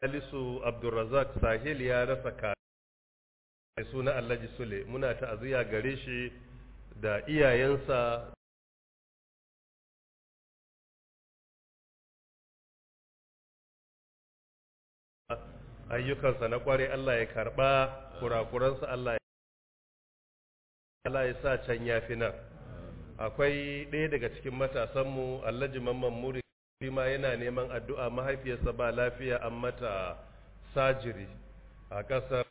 Salisu Abdulrazak Sahil ya rasa ka mai suna Alhaji Sule muna ta'aziyya gare shi da iyayensa ayyukansa na kware Allah ya karba kurakuransa Allah ya Allah ya sa can yafi nan akwai ɗaya daga cikin matasanmu Alhaji Mamman Muri ma yana neman addu'a mahaifiyarsa ba lafiya an mata sajiri a ƙasar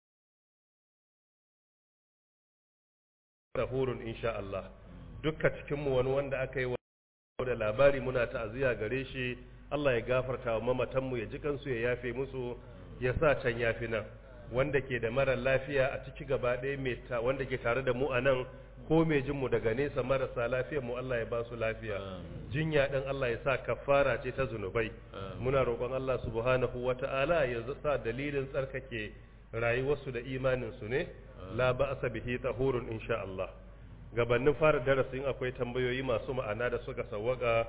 tahurun insha Allah dukka cikinmu wani wanda aka yi da labari muna ta'aziyya gare shi Allah ya gafarta wa mamatanmu ya ji kansu ya yafe musu ya sa can yafi nan wanda ke da mara lafiya a ciki gaba ɗaya mai ta wanda ke tare da mu a nan ko mai jin mu daga nesa marasa lafiyar mu Allah ya ba su lafiya jinya ɗin Allah ya sa kafara ce ta zunubai muna roƙon Allah subhanahu wata'ala ya sa dalilin tsarkake rayuwarsu da imanin su ne la ba'sa bihi tahurun insha Allah gabanin fara darasin akwai tambayoyi masu ma'ana da suka sawwaka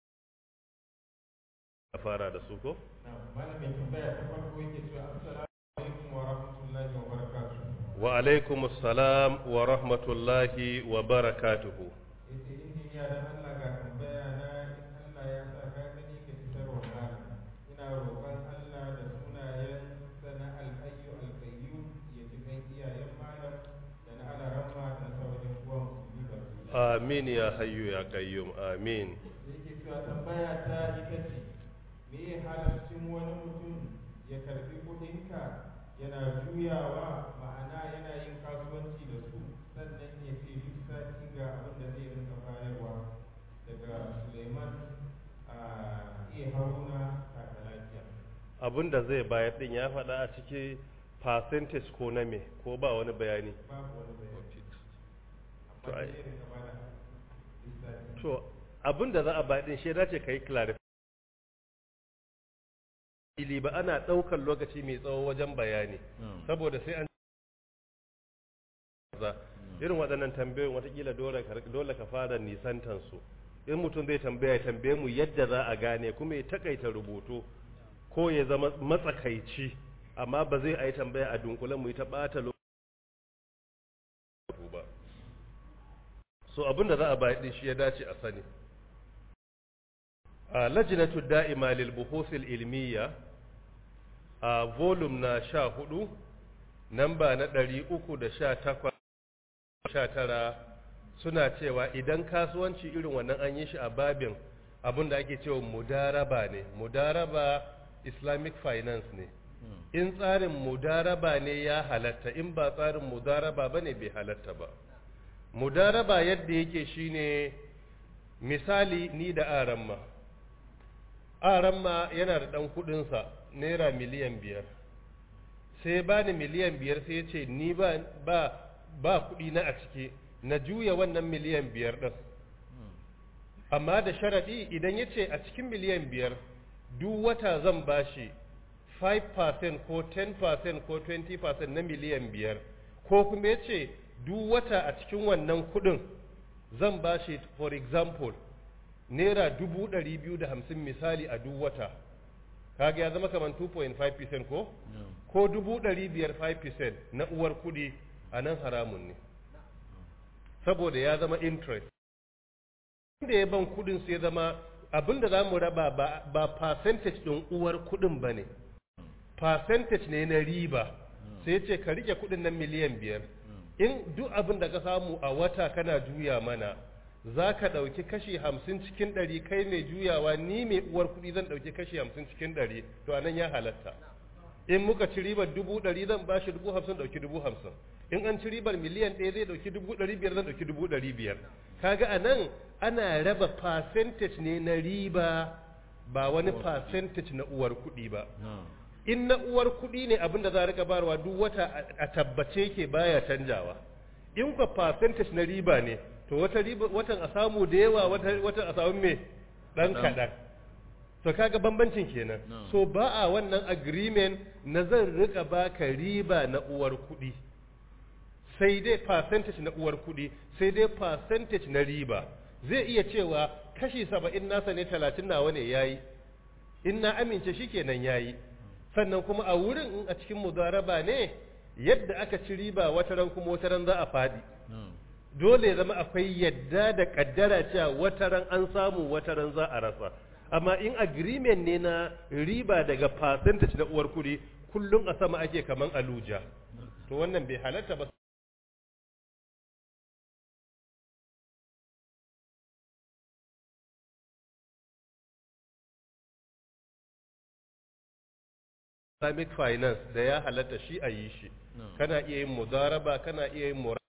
a fara da su ko malamin tambaya ta farko yake cewa assalamu alaikum wa rahmatullahi wa barakatuh wa alaikum assalam wa rahmatullahi wa barakatuhu yace injiniya dan Allah ga tambaya na in Allah ya sa ka gani ka fitar wa malam ina roƙon Allah da sunayen sana alhayyu alqayyum ya ji kan iyayen malam da na alaramma da sauran uwan musulmi baki amin ya hayyu ya qayyum amin yake cewa tambaya ta ita ce me halaccin wani mutum ya karbi kudinka yana juyawa ma'ana yana yin kasuwanci da su sannan ya ce duk sati ga abin da zai rinka bayarwa daga suleiman a iya haruna kaka lafiya abin da zai bayar din ya faɗa a ciki percentage ko na me ko ba wani bayani babu wani bayani To, amma ai- zai rinka bada duk sati to abin da za a bayar din shi ya dace kai clarify ili ba ana ɗaukar lokaci mai tsawo wajen bayani saboda sai an za irin waɗannan tambayoyin watakila dole ka dole ka fara nisantan su in mutum zai tambaya ya tambaye mu yadda za a gane kuma ya takaita rubutu ko ya zama matsakaici amma ba zai a yi tambaya a dunkulen mu yi ta ɓata lokaci ba so abin da za a bayar din shi ya dace a sani a lajinatu da'ima lil buhuthil ilmiya a volume na sha hudu namba na ɗari uku da sha takwas sha tara suna cewa idan kasuwanci irin wannan an yi shi a babin abin da ake cewa mudaraba ne mudaraba islamic finance ne in tsarin mudaraba ne ya halatta in ba tsarin mudaraba ba ne bai halatta ba mudaraba yadda yake shine misali ni da aramma aramma yana da ɗan kuɗinsa naira miliyan biyar sai ba ni miliyan biyar sai ya ce ni ba ba ba kuɗi na a ciki na juya wannan miliyan biyar ɗin amma da sharaɗi idan ya ce a cikin miliyan biyar duk wata zan bashi 5% ko 10% ko 20% na miliyan biyar ko kuma ya ce duk wata a cikin wannan kuɗin zan bashi for example naira dubu ɗari biyu da hamsin misali a duk wata kaga ya zama kamar 2.5% ko ko dubu ɗari biyar 5% na uwar kuɗi a nan haramun ne saboda ya zama interest inda ya ban kuɗin sai zama abin da za mu raba ba, ba percentage ɗin uwar kuɗin ba ne percentage ne na riba sai ce ka rike kuɗin nan miliyan biyar in duk abin da ka samu a wata kana juya mana za ka ɗauki kashi hamsin cikin ɗari kai mai juyawa ni mai uwar kuɗi zan ɗauki kashi hamsin cikin ɗari to a nan ya halatta in muka ci ribar dubu ɗari zan ba shi dubu hamsin ɗauki dubu hamsin in an ci ribar miliyan ɗaya zai ɗauki dubu ɗari biyar zan ɗauki dubu ɗari biyar kaga a nan ana raba percentage ne na riba ba wani percentage na uwar kuɗi ba in na uwar kuɗi ne abin da za a rika barwa duk wata a tabbace ke baya canjawa in kwa percentage na riba ne to wata riba watan a samu da yawa wata watan a samu me dan kaɗan to kaga bambancin kenan so ba a wannan agreement na zan rika baka riba na uwar kuɗi sai dai percentage na uwar kuɗi sai dai percentage na riba zai iya cewa kashi saba'in nasa ne talatin nawa ne yayi in na amince shi kenan yayi sannan kuma a wurin in a cikin mudaraba ne yadda aka ci riba wata ran kuma wata ran za a fadi dole ya zama akwai yadda da kaddara cewa wata ran an samu wata ran za a rasa amma in agreement ne na riba daga percentage na uwar kuɗi kullum a sama ake kaman aluja to wannan bai halatta ba Islamic finance da ya halatta shi a yi shi kana iya yin mudaraba kana iya yin mura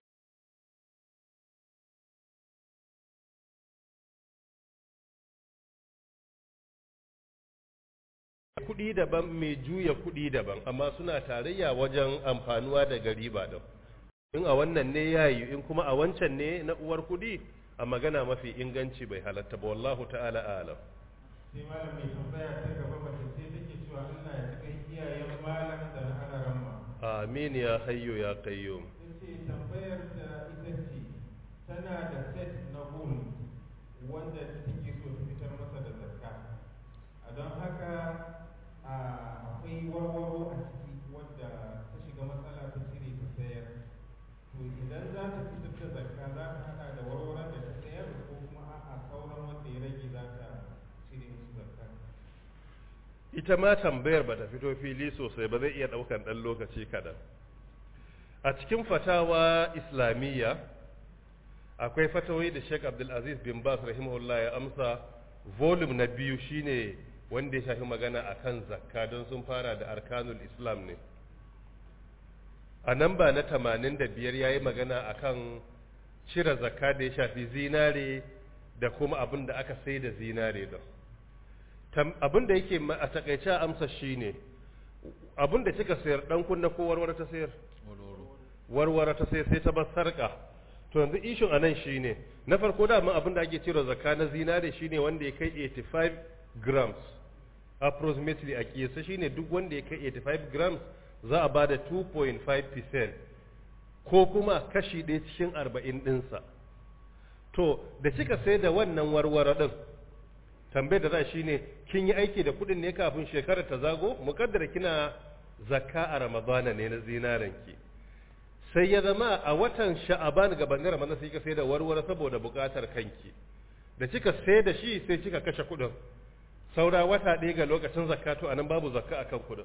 kuɗi daban mai juya kuɗi daban amma suna tarayya wajen amfanuwa da riba da in a wannan ne ya yi in kuma a wancan ne na uwar kuɗi a magana mafi inganci bai halatta ba wallahu ta'ala alam sai malam mai tambaya ta gaba mace ce take cewa Allah ya cika iyayen malam da na ana ramma amin ya hayyo ya qayyum yace tambayar da ita ce tana da set na gold wanda take so ta fitar masa da zakka a don haka a akwai warwaro a ciki wadda ta shiga matsala ta cire ta sayar to idan za ta fitar da zakka za ta hada da warwaron da ta sayar ko kuma a'a sauran wanda ya rage za ta cire musu zakka ita ma tambayar ba ta fito fili sosai ba zai iya ɗaukan ɗan lokaci kaɗan a cikin fatawa islamiyya akwai fatawai da sheik abdulaziz bin bas rahimahullah ya amsa volume na biyu shine wanda ya shafi magana akan zakka don sun fara da arkanul islam ne a nan ba na 85 ya yi magana akan cire zakka da ya shafi zinare da kuma abin da aka sai da zinare don abin da yake a takaice amsa shine abin da kika sayar dan kunna ko warware ta sayar warware ta sayar sai ta bar sarka to yanzu ishin anan shine na farko da mun abin da ake cire zakka na zinare shine wanda ya kai 85 grams approximately a kiyasa shine duk wanda ya kai 85 grams za a bada 2.5% ko kuma kashi ɗaya cikin 40 ɗinsa to da kika sai da wannan warware ɗin tambayar da za shi ne kin yi aiki da kuɗin ne kafin shekarar ta zago mukaddara kina zakka a ramadana ne na zinaranki sai ya zama a watan sha'aban gabanin ramadana sai kika sai da warware saboda buƙatar kanki da kika sai da shi sai kika kashe kuɗin saura wata ɗaya ga lokacin zakka to anan babu zakka akan kuɗin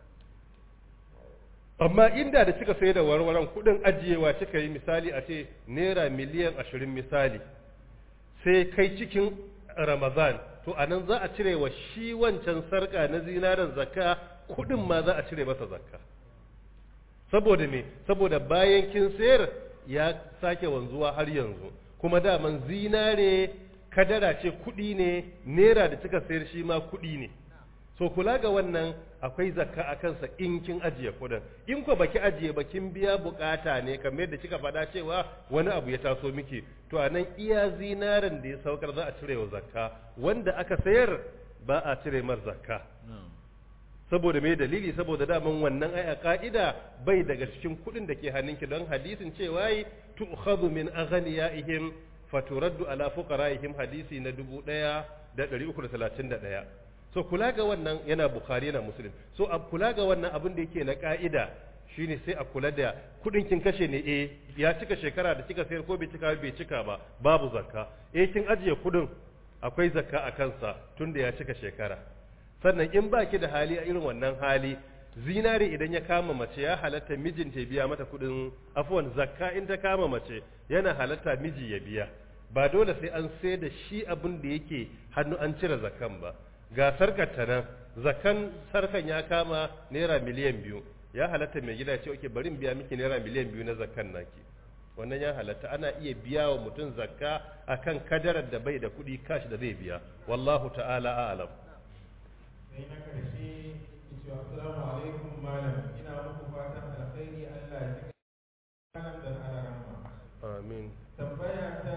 amma inda da kika sai da warwaran kuɗin ajiyewa kika yi misali a ce naira miliyan ashirin misali sai kai cikin Ramazan to anan za a cire wa shi wancan sarka na zinaren zakka kudin ma za a cire masa zakka saboda me saboda bayan kin sayar ya sake wanzuwa har yanzu kuma daman zinare kadara ce kudi ne naira da kika sayar shi ma kudi ne so kula ga wannan akwai zakka a kansa in kin ajiye kudin in ko baki ajiye ba kin biya bukata ne kamar yadda kika faɗa cewa wani abu ya taso miki to a nan iya zinaren da ya saukar za a cire wa zakka wanda aka sayar ba a cire mar zakka saboda me dalili saboda daman wannan ai a ka'ida bai daga cikin kudin da ke hannunki don hadisin cewa yi tu'khadhu min aghniyaihim faturaddu ala fuqaraihim hadisi na 1331 so kula ga wannan yana bukhari yana muslim so a kula ga wannan abin da yake na ka'ida shine sai a kula da kudin kin kashe ne eh ya cika shekara da kika sayar ko bai cika bai cika ba babu zakka eh kin ajiye kudin akwai zakka a kansa tunda ya cika shekara sannan in baki da hali a irin wannan hali zinare idan ya kama mace ya halatta mijinta ya biya mata kudin afwan zakka in ta kama mace yana halatta miji ya biya ba dole sai an sai da shi abin da yake hannu an cire zakkan ba ga sarkar ta nan zakan sarkan ya kama naira miliyan biyu ya halatta mai gida ce oke bari in biya miki naira miliyan biyu na zakan naki wannan ya halatta ana iya biya wa mutum zakka akan kadarar da bai da kuɗi kashi da zai biya wallahu ta'ala a'lam sai na karshe yace assalamu alaikum malam ina muku fatan alkhairi Allah ya cika malam da alaramma amin tambaya ta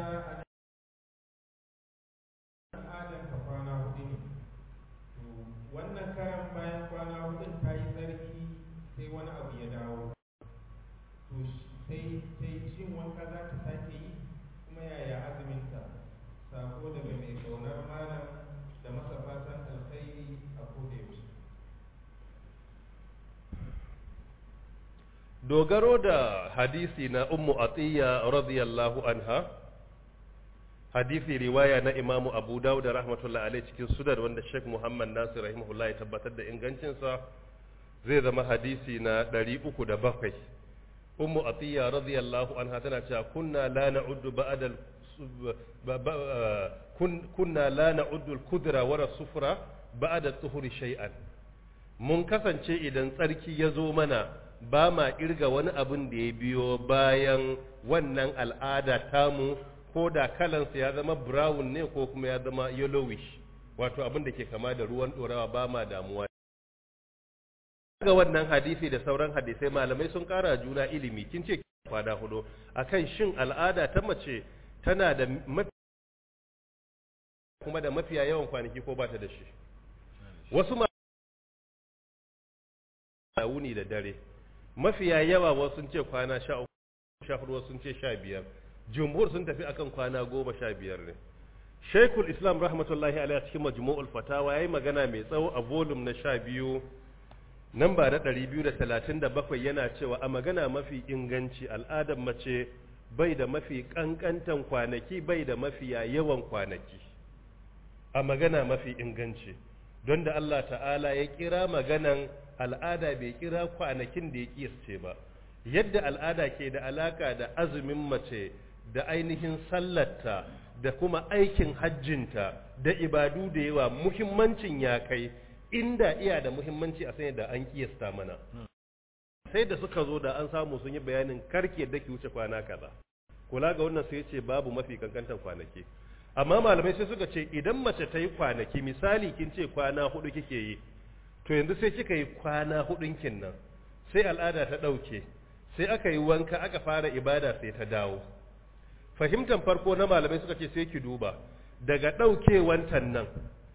al'adar ka kwana hudu ne to wannan karan bayan kwana hudun ta yi tsarki sai wani abu ya dawo to sai sai shin wanka za ta sake yi kuma yaya azuminta sako daga mai kaunar malam da masa fatan alkhairi a koda yaushe dogaro da hadisi na ummu atiya radiyallahu anha hadisi riwaya na imamu abu dawud da rahmatullahi alaihi cikin sudan wanda sheikh muhammad nasir rahimahullah ya tabbatar da ingancinsa zai zama hadisi na 307 ummu atiya radiyallahu anha tana cewa kunna la na'uddu ba'da kunna la na'uddu al-kudra wa sufra ba'da tuhuri shay'an mun kasance idan tsarki ya zo mana ba ma kirga wani abin da ya biyo bayan wannan al'ada tamu ko da kalansa ya zama brown ne ko kuma ya zama yellowish wato abin da ke kama da ruwan ɗorawa ba ma damuwa ga wannan hadisi da sauran hadisai malamai sun kara juna ilimi kin ce kwana hudu akan shin al'ada ta mace tana da mafi kuma da mafiya yawan kwanaki ko ba ta da shi wasu ma wuni da dare mafiya yawa wasu sun ce kwana sha uku sha hudu wasu sun ce sha biyar jumhur sun tafi akan kwana goma sha biyar ne Sheikhul Islam rahmatullahi alaihi cikin majmu'ul fatawa yayi magana mai tsawo a volume na sha biyu namba na ɗari biyu da talatin da bakwai yana cewa a magana mafi inganci al'adar mace bai da mafi ƙanƙantan kwanaki bai da mafiya yawan kwanaki a magana mafi inganci don da Allah ta'ala ya kira maganan al'ada bai kira kwanakin da ya kiyasce ba yadda al'ada ke da alaka da azumin mace da ainihin sallarta da kuma aikin hajjinta da ibadu da yawa muhimmancin ya kai inda iya da muhimmanci a sanya da an kiyasta mana sai da suka zo da an samu sun yi bayanin karki yadda ki wuce kwana kaza kula ga wannan sai ce babu mafi kankantan kwanaki amma malamai sai suka ce idan mace ta yi kwanaki misali kin ce kwana hudu kike yi to yanzu sai kika yi kwana hudun kin nan sai al'ada ta ɗauke sai aka yi wanka aka fara ibada sai ta dawo fahimtar farko na malamai suka ce sai ki duba daga ɗaukewantan nan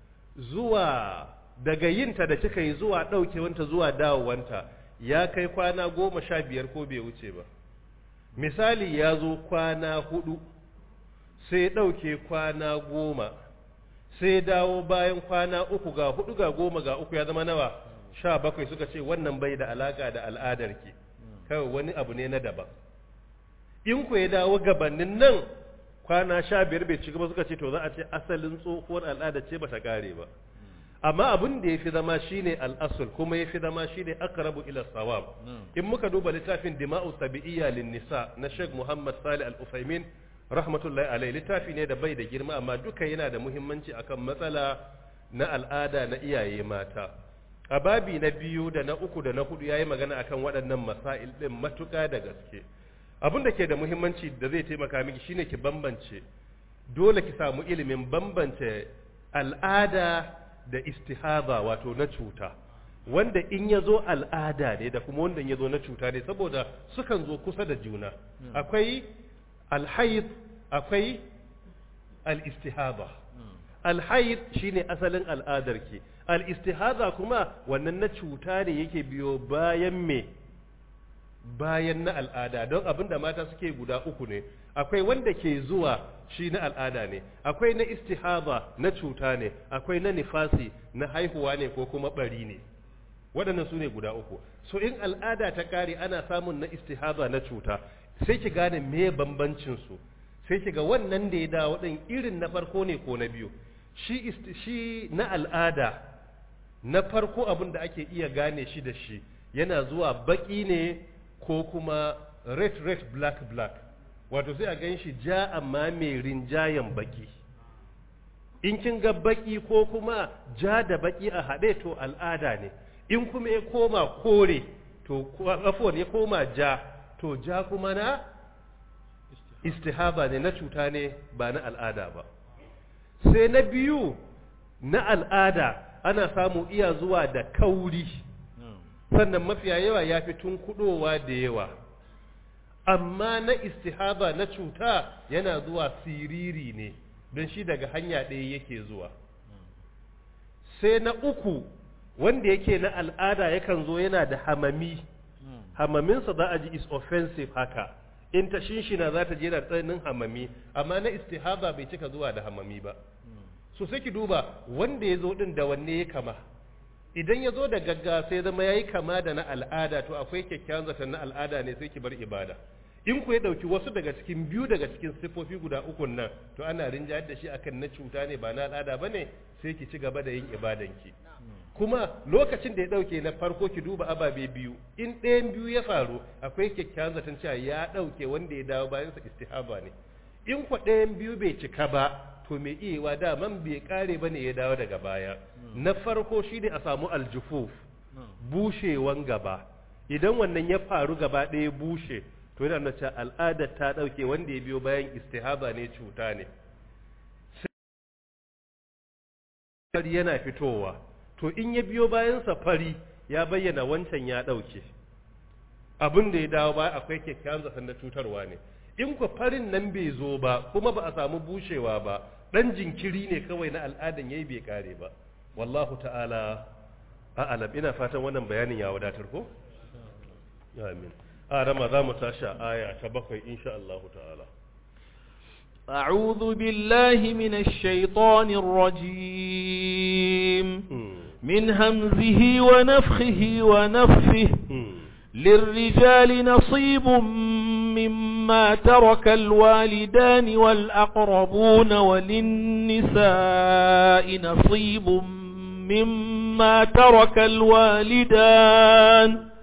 zuwa daga yinta da kika yi zuwa ɗaukewanta zuwa dawowanta ya kai kwana goma sha biyar ko bai wuce ba misali ya zo kwana hudu sai ɗauke kwana goma sai dawo bayan kwana uku ga hudu ga goma ga uku ya zama nawa sha bakwai suka ce wannan bai da alaka da al'adarki kawai wani abu ne na daban in ku ya dawo gabanin nan kwana sha biyar bai cika ba suka ce to za a ce asalin tsohuwar al'ada ce ba ta kare ba amma abin da ya fi zama shine al'asul kuma ya fi zama shine aqrabu ila sawab in muka duba littafin dima'u tabi'iyya lin nisa na Sheikh Muhammad Salih Al-Utsaimin rahmatullahi alaihi littafi ne da bai da girma amma duka yana da muhimmanci akan matsala na al'ada na iyaye mata a babi na biyu da na uku da na hudu yayi magana akan waɗannan masail din matuƙa da gaske abin da ke da muhimmanci da zai taimaka miki shine ki bambance dole ki samu ilimin bambance al'ada da istihaba wato na cuta wanda in ya zo al'ada ne da kuma wanda ya zo na cuta ne saboda sukan zo kusa da juna akwai alhaid akwai al-istihaba alhaid shine asalin al'adarki al-istihaba kuma wannan na cuta ne yake biyo bayan me bayan na al'ada don abin da mata suke guda uku ne akwai wanda ke zuwa shi na al'ada ne akwai na istihaba na cuta ne akwai na nifasi na haihuwa ne ko kuma bari ne waɗannan su ne guda uku so in al'ada ta ƙare ana samun na istihaba na cuta sai ki gane me bambancin su sai ki ga wannan da ya dawo ɗin irin na farko ne ko na biyu shi shi na al'ada na farko abin da ake iya gane shi da shi yana zuwa baki ne ko kuma red red black black wato sai a gan shi ja amma mai rinjayen baki in kin ga baki ko kuma ja da baki a haɗe to al'ada ne in kuma ya koma kore to afuwan ya koma ja to ja kuma na istihaba ne na cuta ne ba na al'ada ba sai na biyu na al'ada ana samu iya zuwa da kauri sannan mafiya yawa ya fi tunkuɗowa da yawa amma na istihaba na cuta yana zuwa siriri ne don shi daga hanya ɗaya yake zuwa sai na uku wanda yake na al'ada yakan zo yana da hamami hamaminsa za a ji is offensive haka in ta shinshina za ta je da tsananin hamami amma na istihaba bai cika zuwa da hamami ba so sai ki duba wanda ya zo din da wanne ya kama idan ya zo da gaggawa sai zama ya yi kama da na al'ada to akwai kyakkyawan zaton na al'ada ne sai ki bar ibada in ku ya ɗauki wasu daga cikin biyu daga cikin siffofi guda uku nan to ana rinjayar da shi akan na cuta ne ba na al'ada ba ne sai ki ci gaba da yin ibadanki kuma lokacin da ya ɗauke na farko ki duba ababe biyu in ɗayan biyu ya faru akwai kyakkyawan zaton cewa ya ɗauke wanda ya dawo bayansa istihaba ne in kwa ɗayan biyu bai cika ba to mai iyawa daman bai kare ba ne ya dawo daga baya na farko shi ne a samu aljufuf bushewan gaba idan wannan ya faru gaba ɗaya bushe to yana nuna al'adar ta ɗauke wanda ya biyo bayan istihaba ne cuta ne sai yana fitowa to in ya biyo bayan safari ya bayyana wancan ya ɗauke abin da ya dawo ba akwai kyakkyawan zaton na cutarwa ne in ku farin nan bai zo ba kuma ba a samu bushewa ba dan jinkiri ne kawai na al'adan yayi bai kare ba wallahu ta'ala a'lam ina fatan wannan bayanin ya wadatar ko amin a rama za mu tashi aya ta bakwai insha Allah ta'ala أعوذ بالله من الشيطان الرجيم من همزه ونفخه ونفه للرجال نصيب مما ترك الوالدان والأقربون وللنساء نصيب مما ترك الوالدان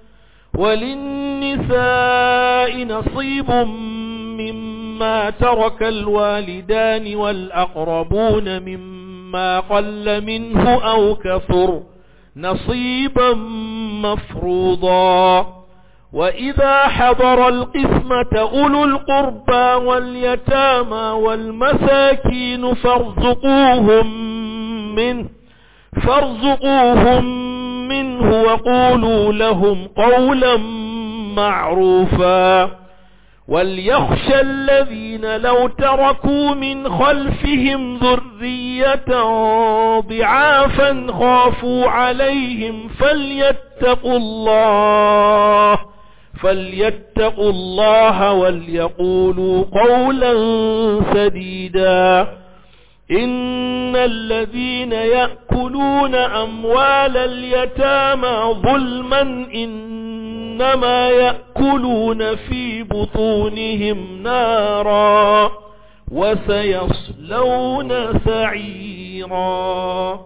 وللنساء نصيب مما ترك الوالدان والأقربون مما قل منه أو كثر نصيبا مفروضا وإذا حضر القسمة أولو القربى واليتامى والمساكين فارزقوهم منه فارزقوهم منه وقولوا لهم قولا معروفا وليخشى الذين لو تركوا من خلفهم ذرية ضعافا خافوا عليهم فليتقوا الله فليتقوا الله وليقولوا قولا سديدا إن الذين يأكلون أموال اليتامى ظلما إنما يأكلون في بطونهم نارا وسيصلون سعيرا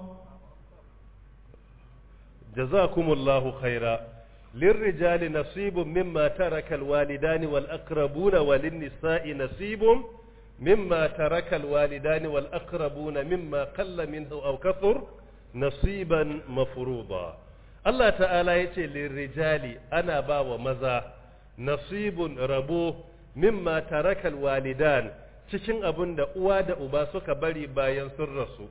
جزاكم الله خيرا للرجال نصيب مما ترك الوالدان والأقربون وللنساء نصيب مما ترك الوالدان والأقربون مما قل منه أو كثر نصيبا مفروضا الله تعالى يتي للرجال أنا با ومزا نصيب ربو مما ترك الوالدان cikin abin da uwa da uba suka bari bayan sun rasu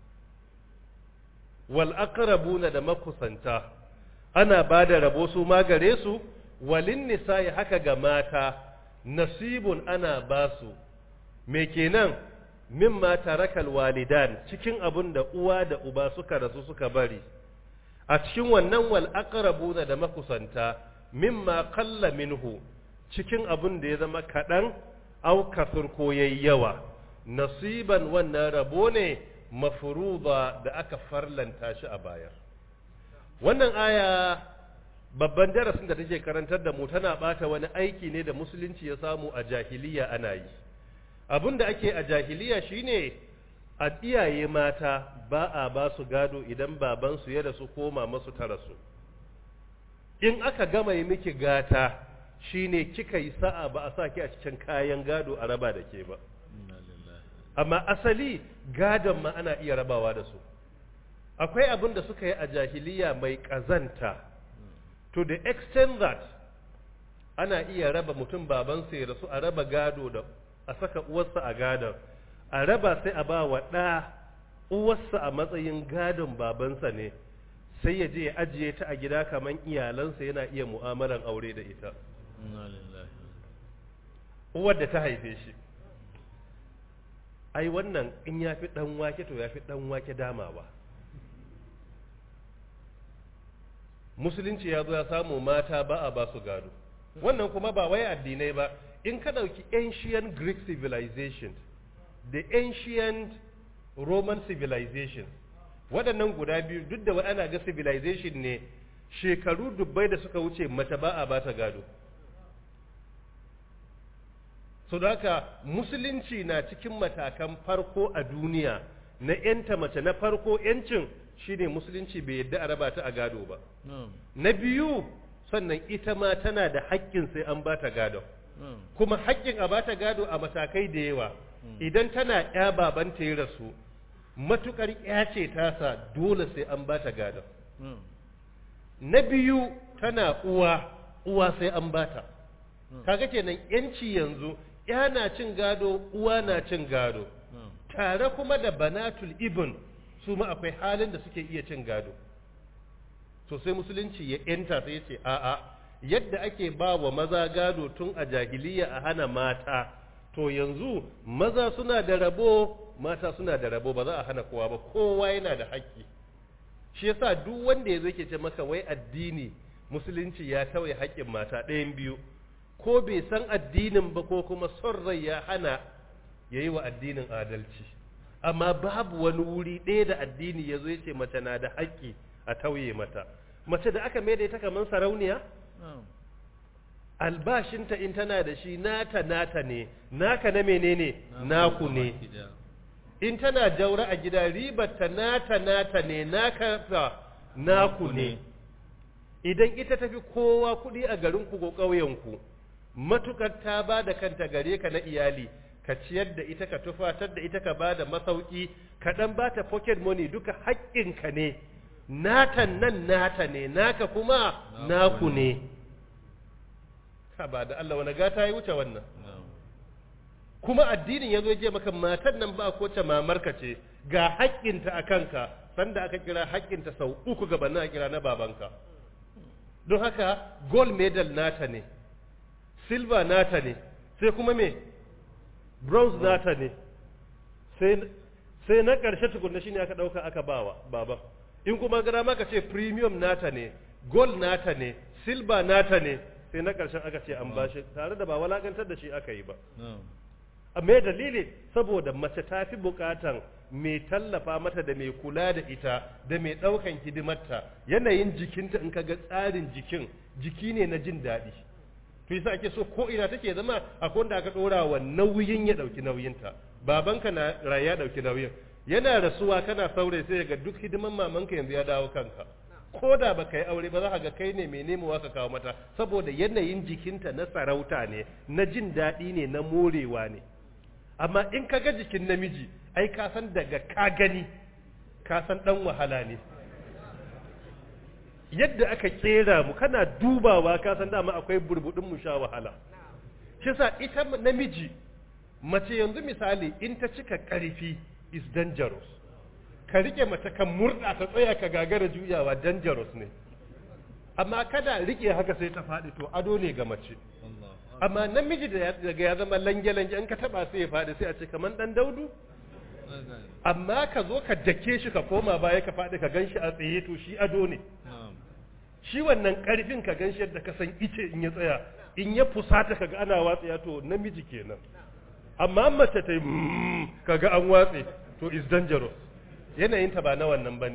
wal aqrabuna da makusanta ana ba da rabo su ma gare su walin nisa'i haka ga mata nasibun ana ba su me kenan mimma tarakal walidan cikin abun da uwa da uba suka rasu suka bari a cikin wannan wal aqrabuna da makusanta mimma qalla minhu cikin abun da ya zama kadan au kasur ko yayi yawa nasiban wannan rabo ne mafruḍa da aka farlanta shi a baya wannan aya babban darasin da take karantar da mu tana bata wani aiki ne da musulunci ya samu a jahiliya ana yi abin da ake a jahiliya shine a iyaye mata ba a ba su gado idan babansu ya rasu ko mamansu ta rasu in aka gama yi miki gata shine kika yi sa'a ba a sa ki a cikin kayan gado a raba da ke ba amma asali gadon ma ana iya rabawa da su akwai abin da suka yi a jahiliya mai ƙazanta to the extent that ana iya raba mutum babansa ya rasu a raba gado da a saka uwarsa a gadon a raba sai a ba wa ɗa uwarsa a matsayin gadon babansa ne sai ya je ya ajiye ta a gida kamar iyalansa yana iya mu'amalan aure da ita uwar da ta haife shi ai wannan in ya fi ɗan wake to ya fi ɗan wake damawa musulunci ya zo ya samu mata ba a ba su gado wannan kuma ba wai addinai ba in ka ɗauki ancient greek civilization the ancient roman civilization waɗannan guda biyu duk da ana ga civilization ne shekaru dubbai da suka wuce mace ba a bata gado so da haka musulunci na cikin matakan farko a duniya na yanta mace na farko yancin shine musulunci bai yadda a raba ta a gado ba na biyu sannan ita ma tana da haƙƙin sai an bata gado kuma haƙƙin a bata gado a matakai da yawa idan tana ya babanta ya rasu matukar ya ce tasa dole sai an bata gado na biyu tana uwa uwa sai an bata kaga kenan yanci yanzu ya na cin gado uwa na cin gado tare kuma da banatul ibn su ma akwai halin da suke iya cin gado to sai musulunci ya yanta sai ya ce a'a yadda ake ba wa maza gado tun a jahiliya a hana mata to yanzu maza suna da rabo mata suna da rabo ba za a hana kowa ba kowa yana da haƙƙi shi yasa duk wanda ya zo ke ce maka wai addini musulunci ya tawaye haƙƙin mata ɗayan biyu ko bai san addinin ba ko kuma son rai ya hana ya yi wa addinin adalci amma babu wani wuri ɗaya da addini ya zo ya ce mace na da haƙƙi a tauye mata mace da aka mai da ita kamar sarauniya albashinta in tana da shi nata nata ne naka na menene naku ne in tana jaura a gida ribarta nata nata ne naka fa naku ne idan ita tafi kowa kuɗi a garinku ko ƙauyenku matukar ta ba da kanta gare ka na iyali ka ciyar da ita ka tufatar da ita ka ba da masauki ka ɗan ba ta pocket money duka haƙƙinka ne natan nan nata ne naka kuma naku ne ka ba da Allah wani gata ya wuce wannan kuma addinin ya zo je maka matan nan ba ko ta mamarka ce ga haƙƙinta a kanka sanda aka kira haƙƙinta sau uku gabanin a kira na babanka don haka gold medal nata ne silver nata ne sai kuma me bronze nata ne sai na ƙarshe tukunna shine aka ɗauka aka bawa baban in kuma gara maka ce premium nata ne gold nata ne silver nata ne sai na ƙarshen aka ce an bashi tare da ba walakantar da shi aka yi ba me dalili saboda mace ta fi bukatan mai tallafa mata da mai kula da ita da mai ɗaukan hidimarta yanayin jikinta in ka ga tsarin jikin jiki ne na jin daɗi to yasa ake so ko ina take zama akwai wanda aka ɗora wa nauyin ya ɗauki nauyinta babanka na raye ya ɗauki nauyin yana rasuwa kana saurayi sai ga duk hidiman mamanka yanzu ya dawo kanka ko da ba ka yi aure ba za ka ga kai ne mai nemowa ka kawo mata saboda yanayin jikinta na sarauta ne na jin daɗi ne na morewa ne amma in ka ga jikin namiji ai ka san daga ka gani ka san ɗan wahala ne yadda aka kera mu kana dubawa ka san dama akwai burbudin mu sha wahala shi sa ita namiji mace yanzu misali in ta cika ƙarfi is dangerous ka rike mace kan murɗa ta tsaya ka gagara juyawa dangerous ne amma kada rike haka sai ta faɗi to ado ne ga mace amma namiji da daga ya zama lange-lange in ka taba sai ya faɗi sai a ce kamar ɗan daudu amma ka zo ka dake shi ka koma baya ka faɗi ka gan shi a tsaye to shi ado ne shi wannan ƙarfin ka gan shi yadda ka san ice in ya tsaya in ya fusata ka ga ana watsaya to namiji kenan amma mace ta yi ka ga an watse to is dangerous yanayinta ba na wannan ba ne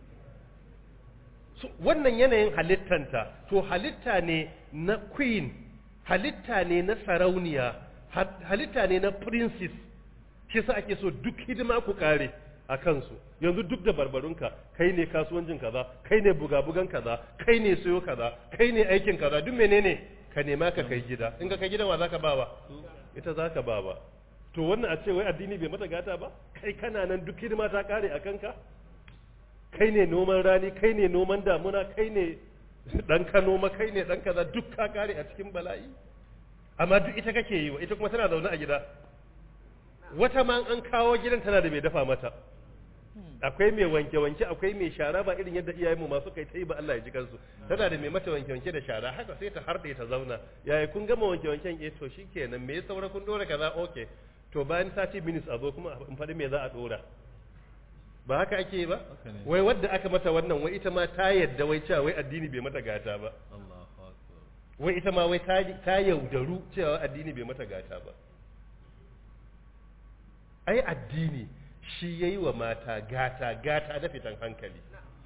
wannan yanayin halittanta to halitta ne na queen halitta ne na sarauniya halitta ne na princess shi sa ake so duk hidima ku kare a kansu yanzu duk da barbarunka kai ne kasuwancin kaza kai ne buga-bugan kaza kai ne sayo kaza kai ne aikin kaza duk menene ka nema ka kai gida in ka kai gidan wa zaka bawa ita zaka bawa to wannan a ce wai addini bai mata gata ba kai kana nan duk hidima ta kare a kanka kai ne noman rani kai ne noman damuna kai ne dan ka noma kai ne dan kaza duk ka kare a cikin bala'i amma duk ita kake yi wa ita kuma tana zaune a gida wata ma an kawo gidan tana da mai dafa mata akwai mai wanke-wanke akwai mai shara ba irin yadda iyayenmu masu kai ta yi ba Allah ya ji kansu tana da mai mata wanke-wanke da shara haka sai ta harɗe ta zauna yaya kun gama wanke-wanken eh to shikenan me saura kun dora kaza okay to bayan 30 minutes a zo kuma in faɗi me za a dora ba haka ake yi ba wai wadda aka mata wannan wai ita ma ta yadda wai cewa wai addini bai mata gata ba wai ita ma wai ta yaudaru cewa addini bai mata gata ba ai addini shi yayi wa mata gata gata da fitan hankali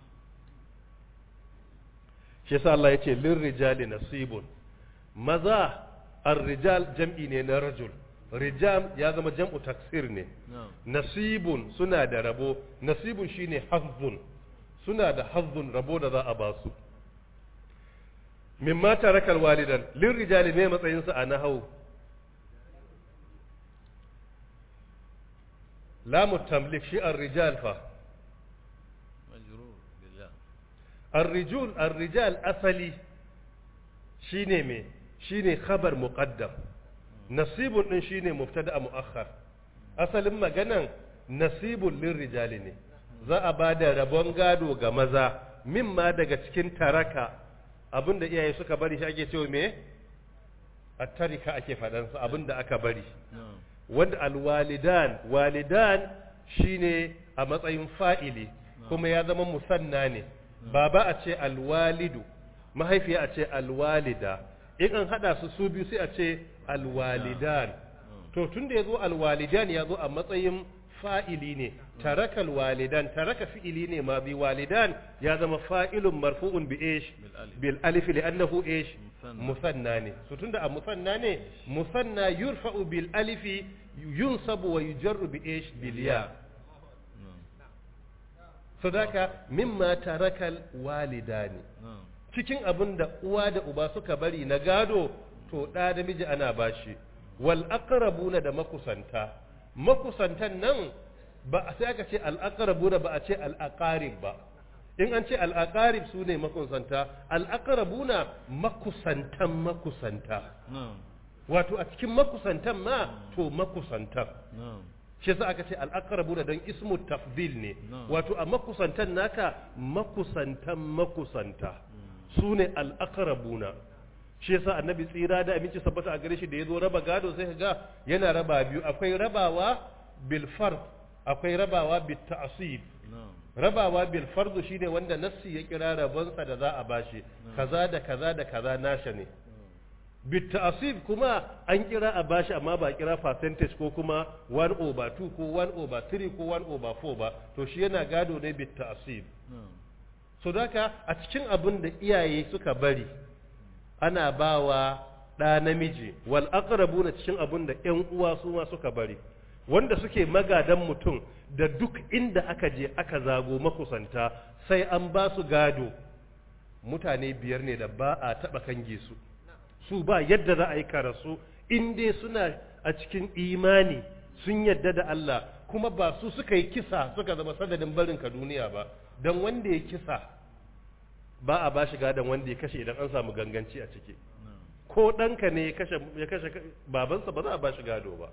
shi yasa Allah yace lirrijali nasibun maza ar-rijal jam'i ne na rajul rijam ya zama jam'u taksir ne na'am nasibun suna da rabo nasibun shine hazzun suna da hazzun rabo da za a ba su mimma tarakal walidan lirrijali ne matsayin su a nahau lamu tamlik shi ar-rijal fa majrur billah ar-rijul ar-rijal asali shine me shine khabar muqaddam nasibun din shine mubtada muakhar asalin maganan nasibun lirrijali ne za a ba da rabon gado ga maza mimma daga cikin taraka abinda iyaye suka bari shi ake cewa me at-tarika ake faɗansa abinda aka bari na'am wanda alwalidan walidan shine a matsayin fa'ili kuma ya zama musanna ne baba a ce alwalidu mahaifiya a ce alwalida in an hada su su biyu sai a ce alwalidan to tunda ya zo alwalidan ya zo a matsayin fa'ili ne taraka alwalidan taraka fi'ili ne ma bi walidan ya zama fa'ilun marfu'un bi ish bil alif bil alif li'annahu ish Musanna. musanna ne to tunda a musanna ne musanna yurfa'u bil alifi yunsabu wa yujarru bi ish bil ya na'am sadaka mimma tarakal walidani na'am cikin abin da uwa da uba suka bari na gado to ɗa da miji ana bashi wal aqrabuna da makusanta makusantan nan ba a sai aka ce al aqrabuna ba a ce al aqarib ba in an ce al aqarib su ne makusanta al aqrabuna makusantan makusanta na'am wato a cikin makusantan ma to makusantan na'am shi yasa aka ce al-aqrabuna dan ismu tafdil ne Na'am. wato a makusantan naka makusantan makusanta su ne al-aqrabuna shi yasa annabi tsira da aminci sabbata a gare shi da yazo raba gado sai ga yana raba biyu akwai rabawa bil fard akwai rabawa bit ta'sib na'am rabawa bil fard shine wanda nassi ya kira rabonsa da za a bashi kaza da kaza da kaza nasha ne bit ta'sib kuma an kira a bashi amma ba a kira percentage ko kuma 1 over 2 ko 1 over 3 ko 1 over 4 ba to shi yana gado ne bit ta'sib na'am so daka a cikin abin da iyaye suka bari ana bawa ɗa namiji wal aqrabuna cikin abin da ƴan uwa su ma suka bari wanda suke magadan mutum da duk inda aka je aka zago makusanta sai an ba su gado mutane biyar ne da ba a taɓa kange su su ba yadda za a yi karasu in dai suna a cikin imani sun yadda da Allah kuma ba su suka yi kisa suka zama sadadin barinka duniya ba don wanda ya kisa ba a ba shi gadon wanda ya kashe idan an samu ganganci a ciki na'am ko ɗanka ne ya kashe ya kashe babansa ba za a ba shi gado ba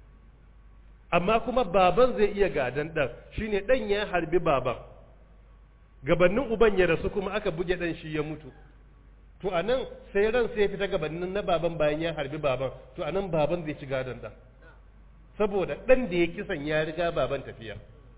amma kuma baban zai iya gadon ɗan shine ɗan ya harbi baban gabanin uban ya rasu kuma aka buge ɗan shi ya mutu to a nan sai ran sai ya fita gabanin na baban bayan ya harbi baban to a nan baban zai ci gadon ɗan saboda ɗan da ya kisan ya riga baban tafiya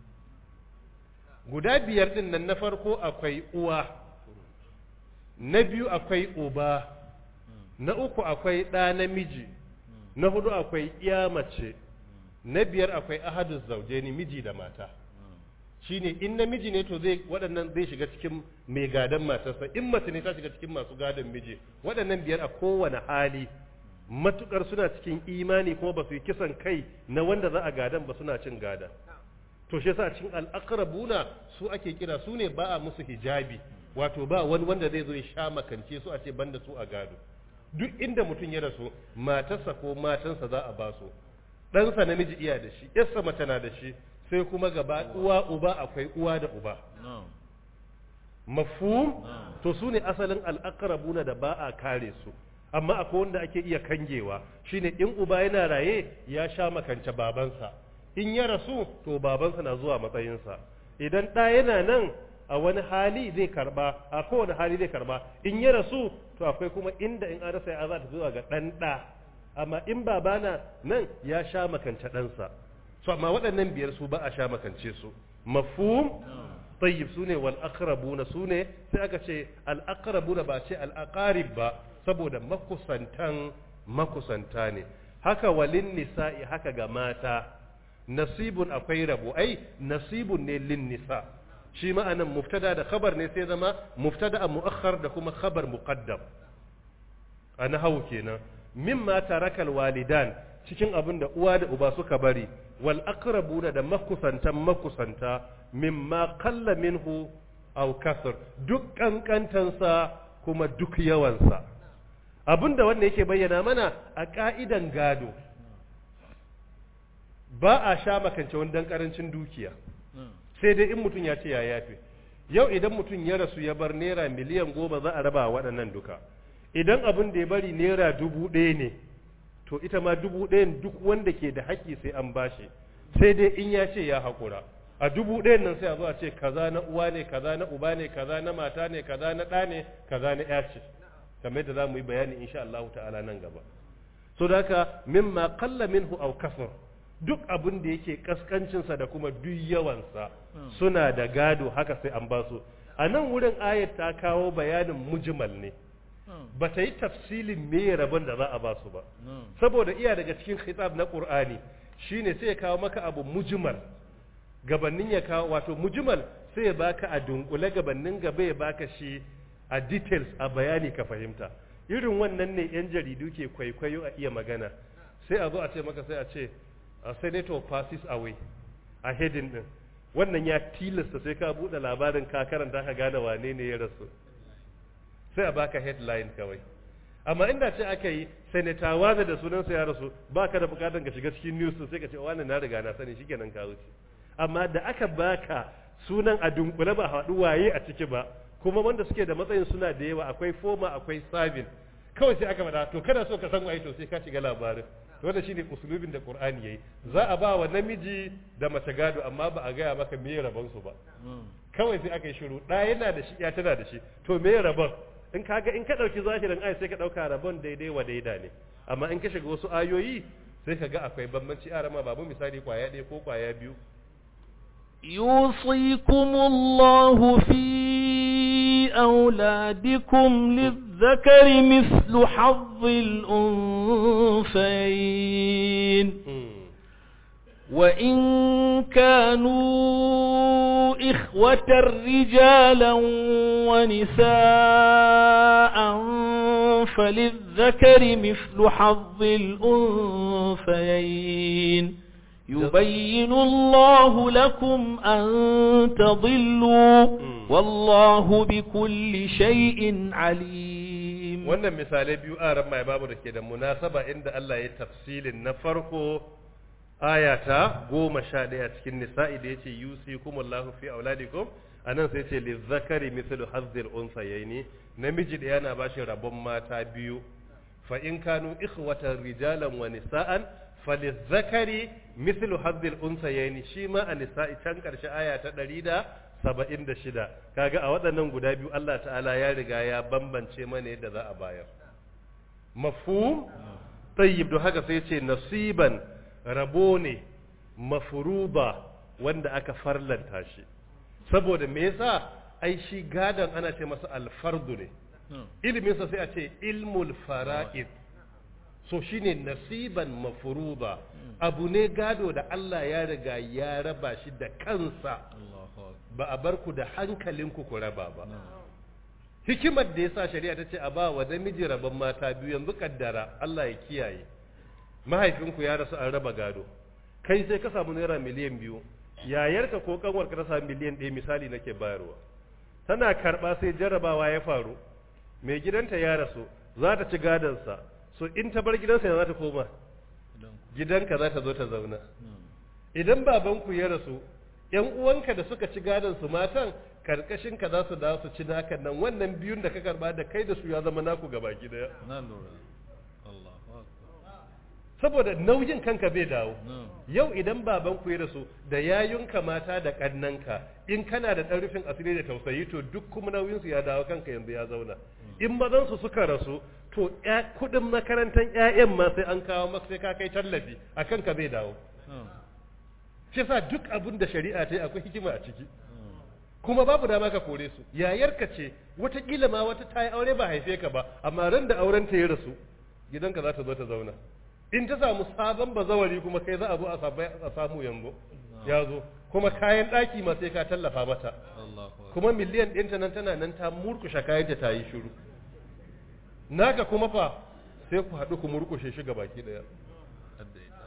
guda biyar ɗin nan na farko akwai uwa na biyu akwai uba na uku akwai ɗa namiji na hudu akwai iya mace na biyar akwai ahadus zaujeni miji da mata shine in namiji ne to zai waɗannan zai shiga cikin mai gadon matarsa in mace ne ta shiga cikin masu gadon miji waɗannan biyar a kowane hali matukar suna cikin imani kuma ba su yi kisan kai na wanda za a gadan ba suna cin gada to shi yasa cikin al'aqrabuna su ake kira su ne ba a musu hijabi wato ba wani wanda zai zo ya sha makance su a ce banda su a gado duk inda mutum ya rasu matarsa ko matansa za a ba su ɗansa namiji iya da shi yarsa mace na da shi sai kuma gaba uwa uba akwai uwa da uba na'am mafhum na'am to su ne asalin al'aqrabuna da ba a kare su amma akwai wanda ake iya kangewa shine in uba yana raye ya sha makance babansa in ya rasu to babansa na zuwa matsayinsa idan ɗa yana nan a wani hali zai karba a kowane hali zai karba in ya rasu to akwai kuma inda in an rasa ya za ta zuwa ga ɗan ɗa amma in babana nan ya sha makance ɗansa so amma waɗannan biyar su ba a sha makance su mafhum tayyib sune wal aqrabuna sune sai aka ce al aqrabuna ba ce al aqarib ba saboda makusantan makusanta ne haka walin nisa'i haka ga mata nasibun akwai rabo ai nasibun ne lin nisa shi ma'anan muftada da khabar ne sai zama muftada mu'akhkhar da kuma khabar muqaddam a nahawu kenan mimma tarakal walidan cikin abin da uwa da uba suka bari wal aqrabuna da makusantan makusanta mimma qalla minhu aw kasr duk kankantansa kuma duk yawansa abinda wanda yake bayyana mana a ka'idan gado ba a sha makance wani dan karancin dukiya sai dai in mutum ya ce ya yafe yau idan mutum ya rasu ya bar naira miliyan goma za a raba waɗannan duka idan abin da ya bari naira dubu ɗaya ne to ita ma dubu ɗayan duk wanda ke da haƙƙi sai an bashi sai dai in ya ce ya haƙura a dubu ɗayan nan sai a zo a ce kaza na uwa ne kaza na uba ne kaza na mata ne kaza na ɗa ne kaza na ya ce kamar yadda za mu yi bayani insha Allah ta'ala nan gaba so da haka mimma qalla minhu aw kasar duk abin da yake kaskancinsa da kuma duk yawansa suna da gado haka sai an basu a nan wurin ayat ta kawo bayanin mujmal ne ba ta yi tafsilin me rabon da za a ba su ba saboda iya daga cikin khitab na qur'ani shine sai ya kawo maka abu mujmal gabanin ya kawo wato mujmal sai ya baka a dunkule gabanin gaba ya baka shi a details a bayani ka fahimta irin wannan ne yan jaridu ke kwaikwayo a iya magana sai a zo a ce maka sai a ce a senator passes away a heading din wannan ya tilasta sai ka bude labarin ka karanta ka gane wane ne ya rasu sai a baka headline kawai amma inda ce aka yi senator waza da sunansa ya rasu baka da bukatan ka shiga cikin news sai ka ce wannan na riga na sani shikenan ka wuce amma da aka baka sunan a dunkule ba haɗu waye a ciki ba kuma wanda suke da matsayin suna da yawa akwai foma akwai sabin kawai sai aka faɗa to kana so ka san waye to sai ka shiga labarin wanda shine usulubin da Qur'ani yayi za a ba wa namiji da mace gado amma ba a gaya maka me rabon su ba kawai sai aka yi shiru ɗaya yana da shi ya tana da shi to me rabon in kaga in ka dauki zahirin ayi sai ka dauka rabon daidai wa daida ne amma in ka shiga wasu ayoyi sai ka ga akwai bambanci a rama babu misali kwaya ɗaya ko kwaya biyu يوصيكم الله في أولادكم للذكر مثل حظ الأنثيين وإن كانوا إخوة رجالا ونساء فللذكر مثل حظ الأنثيين يبين الله لكم أن تضلوا والله بكل شيء عليم wannan misalai biyu a ran mai babu da ke da munasaba inda Allah ya tafsilin na farko ayata goma sha ɗaya cikin nisa'i da ya ce yusikumullahu fi auladikum a nan sai ce lizzakari mithlu hazzil unsayaini namiji da yana bashi rabon mata biyu fa in kanu ikhwatan rijalan wa nisa'an falizzakari mithlu hazzil unsayaini shi ma a nisa'i can karshe aya ta 176 kaga a waɗannan guda biyu Allah ta'ala ya riga ya bambance mana yadda za a bayar mafhum tayyib don haka sai ce nasiban rabo ne mafruba wanda aka farlanta shi saboda me yasa ai shi gadon ana ce masa alfardu ne iliminsa sai a ce ilmul fara'id so shine nasiban mafruba abu ne gado da Allah ya riga ya raba shi da kansa ba a bar ku da hankalinku ku raba ba hikimar da yasa shari'a ta ce a ba wa namiji rabon mata biyu yanzu kaddara Allah ya kiyaye mahaifinku ya rasu an raba gado kai sai ka samu naira miliyan biyu yayarka ko kanwarka ta samu miliyan ɗaya misali nake bayarwa tana karɓa sai jarrabawa ya faru mai gidanta ya rasu za ta ci gadonsa so in ta bar gidansa ya za ta koma gidanka za ta zo ta zauna idan babanku ya rasu yan uwanka da suka ci gadonsu matan karkashin ka za su dawo su ci naka nan wannan biyun da ka karba da kai da su ya zama naku gaba daya na lura Allahu akbar saboda nauyin kanka bai dawo yau idan baban ku ya rasu da yayunka mata da kannanka in kana da ɗan rufin asiri da tausayi to duk kuma nauyin su ya dawo kanka yanzu ya zauna in mazan su suka rasu to kuɗin makarantar ƴaƴan ma sai an kawo maka sai ka kai tallafi a kanka bai dawo shi sa duk abin da shari'a ta yi akwai hikima a ciki kuma babu dama ka kore su yayarka ce watakila ma wata ta yi aure ba haife ka ba amma ran da auren ta ya rasu gidanka za ta zo ta zauna in ta samu sabon bazawari kuma kai za a zo a sabai- a samu yanzu ya zo kuma kayan ɗaki ma sai ka tallafa mata Allahu akbar kuma miliyan ɗinta nan tana nan ta murkushe kayanta ta yi shiru naka kuma fa sai ku haɗu ku murkushe shi ga baki ɗaya hadda ita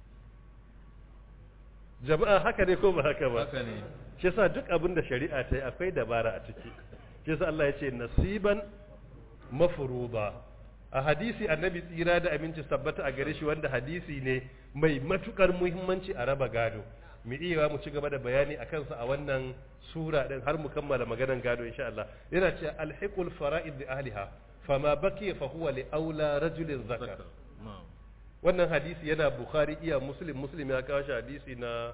jama'a haka ne ko ba haka ba haka ne shi yasa duk abin da shari'a ta yi akwai dabara a ciki shi yasa Allah ya ce nasiban mafruḍa a hadisi annabi tsira da aminci tabbata a gare shi wanda hadisi ne mai matukar muhimmanci a raba gado mu iya mu ci gaba da bayani a kansa a wannan sura din har mu kammala maganar gado insha Allah yana cewa alhiqul fara'id li ahliha fama baqiya fa huwa li aula rajulin zakar zakar na'am wannan hadisi yana bukhari iya muslim muslim ya kawo shi hadisi na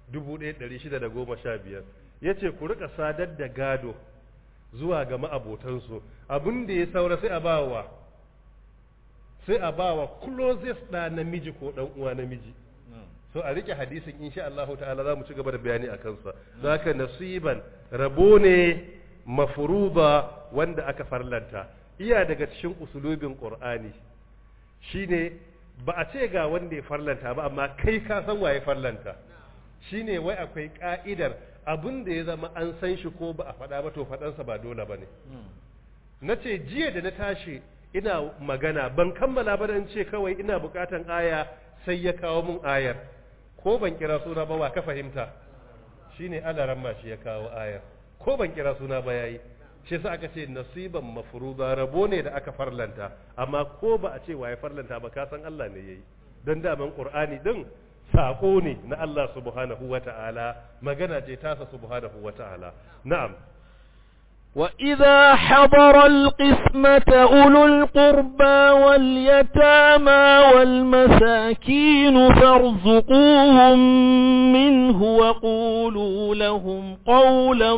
1615 yace ku rika sadar da gado zuwa ga ma'abotansu abin da ya saura sai a bawa sai a bawa closest da namiji ko dan uwa namiji na'am so a rike hadisin insha Allah ta'ala za mu ci gaba da bayani a kansa zaka nasiban rabo ne mafruba wanda aka farlanta iya daga cikin usulubin qur'ani shine ba a ce ga wanda ya farlanta ba amma kai ka san waye farlanta shine wai akwai ka'idar abin da ya zama an san shi ko ba a faɗa ba to faɗansa ba dole ba ne na ce jiya da na tashi ina magana ban kammala ba dan ce kawai ina bukatan aya sai ya kawo mun ayar ko ban kira suna ba wa ka fahimta shine alaran ma shi ya kawo ayar ko ban kira suna ba yayi shi yasa aka ce nasiban mafruza rabo ne da aka farlanta amma ko ba a ce waye farlanta ba ka san Allah ne yayi dan daman Qur'ani din sako ne na Allah subhanahu wata'ala magana ce tasa subhanahu wata'ala na'am وإذا حضر القسمة أولو القربى واليتامى والمساكين فارزقوهم منه وقولوا لهم قولا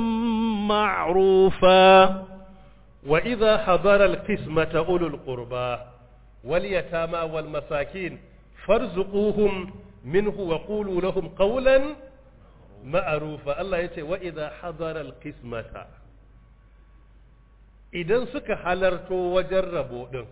معروفا وإذا حضر القسمة أولو القربى واليتامى والمساكين فارزقوهم منه وقولوا لهم قولا معروفا الله يتي وإذا حضر القسمة idan suka halarto wajen rabo ɗin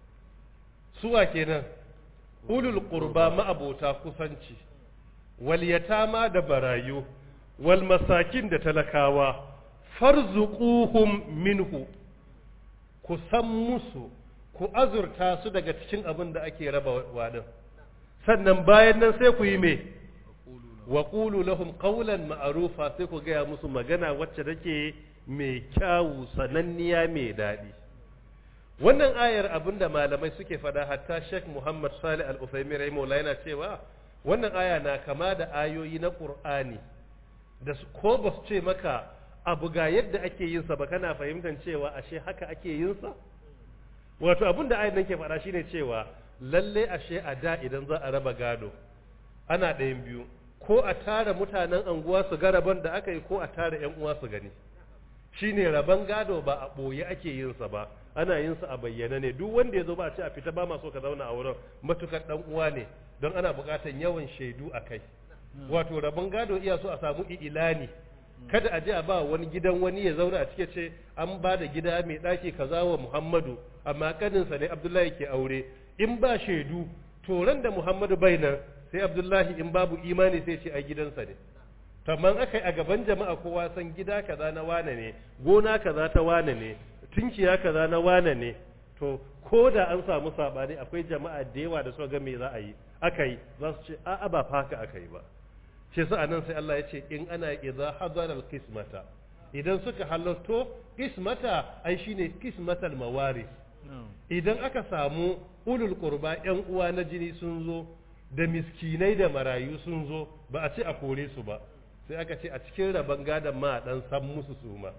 suwa kenan ulul qurba ma'abota kusanci wal yatama da barayu wal masakin da talakawa farzuquhum minhu ku san musu ku azurta su daga cikin abin da ake raba wadin sannan bayan nan sai ku yi me wa qulu lahum qawlan ma'rufa sai ku gaya musu magana wacce take mai kyawu sananniya mai daɗi wannan ayar abinda malamai suke fada hatta Sheikh Muhammad Salih Al-Uthaymeen rahimahullah yana cewa wannan aya na kama da ayoyi na Qur'ani da su- ko ba su ce maka abu ga yadda ake yin sa ba kana fahimtar cewa ashe haka ake yin sa wato abin da ayar nan ke faɗa shine cewa lalle ashe a da idan za a raba gado ana ɗayan biyu ko a tara mutanen anguwa su ga rabon da aka yi ko a tara ƴan uwa su gani shine rabon gado ba a ɓoye ake yin sa ba ana yin sa a bayyana ne duk wanda ya zo ba a ce a fita ba ma so ka zauna a wurin matukar dan uwa ne don ana buƙatar yawan shaidu a kai wato rabon gado iya so a samu ilani kada a je a ba wani gidan wani ya zauna a cike ce an ba da gida mai ɗaki kaza wa Muhammadu amma kaninsa ne Abdullahi ke aure in ba shaidu to ran da Muhammadu bai nan sai Abdullahi in babu imani sai ce ai gidansa ne kamar aka yi a gaban jama'a kowa san gida kaza na wane ne gona kaza ta wane ne tunkiya kaza na wane ne to ko da an samu sabani akwai jama'a da yawa da suka ga me za a yi aka yi za su ce a'a ba fa haka aka yi ba shi sa anan sai Allah ya ce in ana idza hadara al-qismata idan suka halarto qismata ai shine qismatal mawaris idan aka samu ulul qurba yan uwa na jini sun zo da miskinai da marayu sun zo ba a ce a kore su ba sai aka ce a cikin rabon gadon ma a dan san musu su ma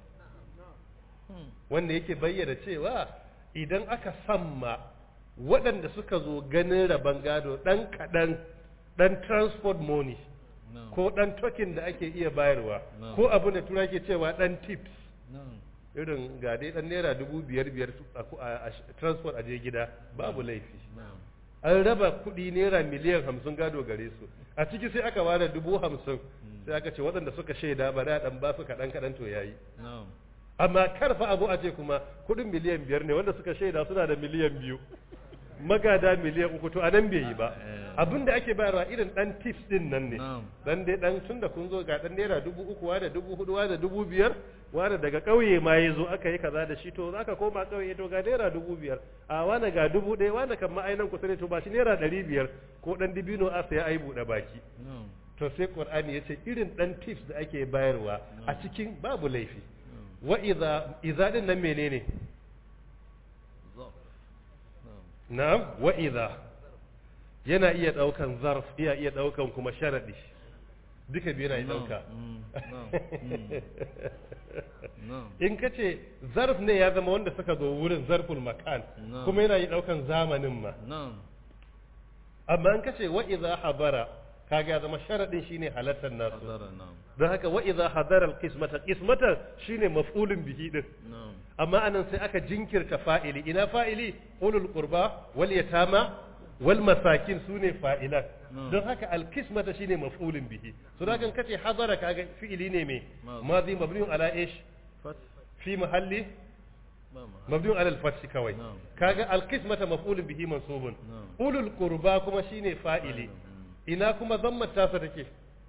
wanda yake bayyana cewa idan aka samma waɗanda suka zo ganin rabon gado ɗan kaɗan ɗan transport money ko ɗan token da ake iya bayarwa No. ko abin da tura ke cewa ɗan tips na'am irin ga dai ɗan naira dubu biyar biyar a ku- a- a transport a je gida babu laifi na'am an raba kuɗi naira miliyan hamsin gado gare su a ciki sai aka ware dubu hamsin sai aka ce waɗanda suka shaida ba da ɗan ba su kaɗan kaɗan to yayi na'am amma karfa abu a ce kuma kuɗin miliyan biyar ne wanda suka shaida suna da miliyan biyu magada miliyan uku to anan bai yi ba Eh. abinda ake bayarwa irin dan tips din nan ne Na'am. dan dai dan tunda kun zo ga dan naira dubu uku wa da dubu hudu wa da dubu biyar wa da daga ƙauye ma ya zo aka yi kaza da shi to zaka koma ƙauye to ga naira dubu biyar a wani ga dubu ɗaya wani kan ma'ainan kusa ne to ba shi naira ɗari biyar ko dan dibino a saya ai buɗe baki na'am to sai qur'ani ya ce irin dan tips da ake bayarwa a cikin babu laifi wa idza idza din nan menene zarf na'am na'am wa idza yana iya daukan zarf iya iya daukan kuma sharadi duka biyu yana iya dauka Mm, na'am mm, na'am in ka ce zarf ne ya zama wanda suka zo wurin zarful makan Na'am. kuma yana iya daukan zamanin ma na'am amma in ka ce wa idza habara kaga ya zama sharadin shine halattar nasu hadara na'am don haka wa idza hadara alqismata qismata shine maf'ulun bihi din na'am amma anan sai aka jinkirta fa'ili ina fa'ili ulul qurba wal yatama wal masakin sune fa'ilan Mm. don haka alkismata shine maf'ulun bihi so da kan kace hadara kaga fi'ili ne me Madi. madi mabniun ala ish fat fi mahalli ba ma mabniun ala al-fath kawai Na'am. kaga alkismata maf'ulun bihi mansubun Na'am. ulul qurba kuma shine fa'ili ina kuma zammat tasa take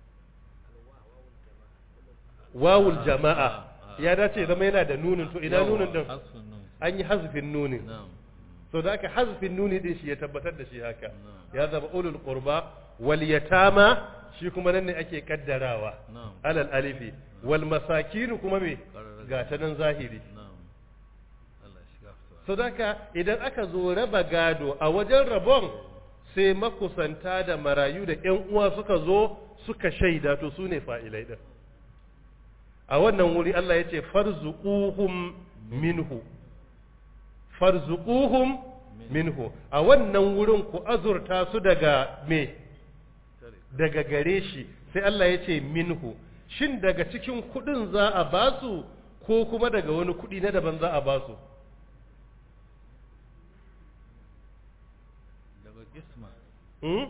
wawul jama'a ya dace zama yana da nunin to ina nunin din hasfun nun an yi hazfin nunin na'am so da aka hazfin nuni din shi ya tabbatar da shi haka Na'am. ya zama ulul qurba wal yatama shi kuma nan ne ake kaddarawa na'am alal alifi wal masakin kuma me Qararra. ga ta nan zahiri na'am Allah ya shiga fitowa so da aka idan aka zo raba gado a wajen rabon sai makusanta da marayu da ƴan uwa suka zo suka shaida to su ne fa'ilai din a wannan wuri Allah ya ce farzuquhum minhu farzuquhum minhu a wannan wurin ku azurta su daga me tare daga gare shi sai Allah ya ce minhu shin daga cikin kudin za a basu ko kuma daga wani kudi na daban za a basu daga isma hmm?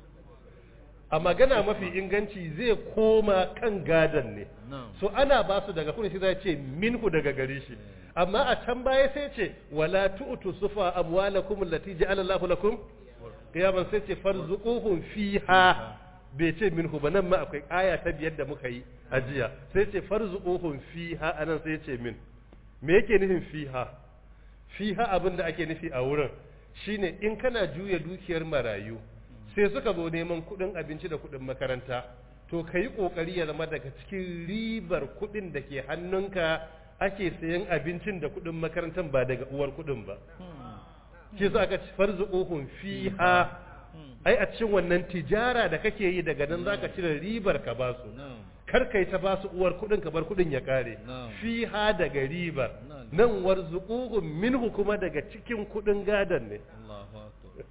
a magana mafi inganci zai koma kan gadan ne na'am so ana basu daga kudin shi zai ce minhu daga gare shi amma a can baya sai ce wala tu'tu sufa amwalakum allati ja'ala Allahu lakum qiyaman sai ce farzuquhum fiha bai ce minhu ba nan ma akwai aya ta biyar da muka yi a jiya sai ce farzuquhum fiha anan sai ce min me yake nufin fiha fiha abin da ake nufi a wurin shine in kana juya dukiyar marayu sai suka zo neman kuɗin abinci da kuɗin makaranta to ka yi ƙoƙari ya zama daga cikin ribar kuɗin da ke hannunka ake sayan abincin da kuɗin makarantar ba daga uwar kuɗin ba shi sa aka ci farzuquhum fiha ai a cikin wannan tijara da kake yi daga nan zaka cire ribar ka ba su na'am kar kai ta ba su uwar kudin ka bar kudin ya kare Na'am. fiha daga ribar Na'am. nan warzuquhum minhu kuma daga cikin kudin gadan ne Allahu akbar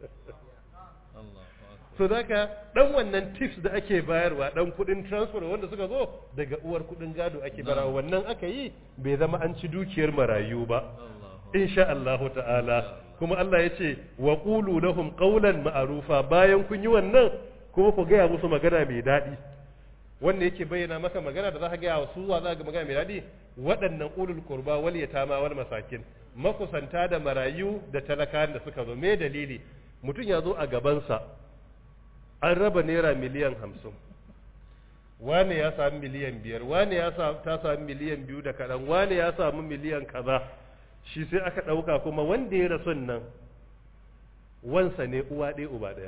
Allahu akbar so zaka dan wannan tips da ake bayarwa dan kudin transfer wanda suka zo daga uwar kudin gado ake Na'am. barawa wannan aka yi bai zama an ci dukiyar marayu ba Allahu insha Allah ta'ala kuma Allah ya ce wa qulu lahum qawlan ma'rufa bayan kun yi wannan kuma ku gaya musu magana mai daɗi wanda yake bayyana maka magana da za ka gaya wa su wa za ka magana mai daɗi waɗannan ulul qurba wal yatama wal masakin makusanta da marayu da talakawan da suka zo me dalili mutum ya zo a gabansa an raba naira miliyan hamsin wane ya sami miliyan biyar wane ya sa- ta sami miliyan biyu da kaɗan wane ya samu miliyan kaza shi sai aka ɗauka kuma wanda ya rasu nan wansa ne uwa ɗaya uba ɗaya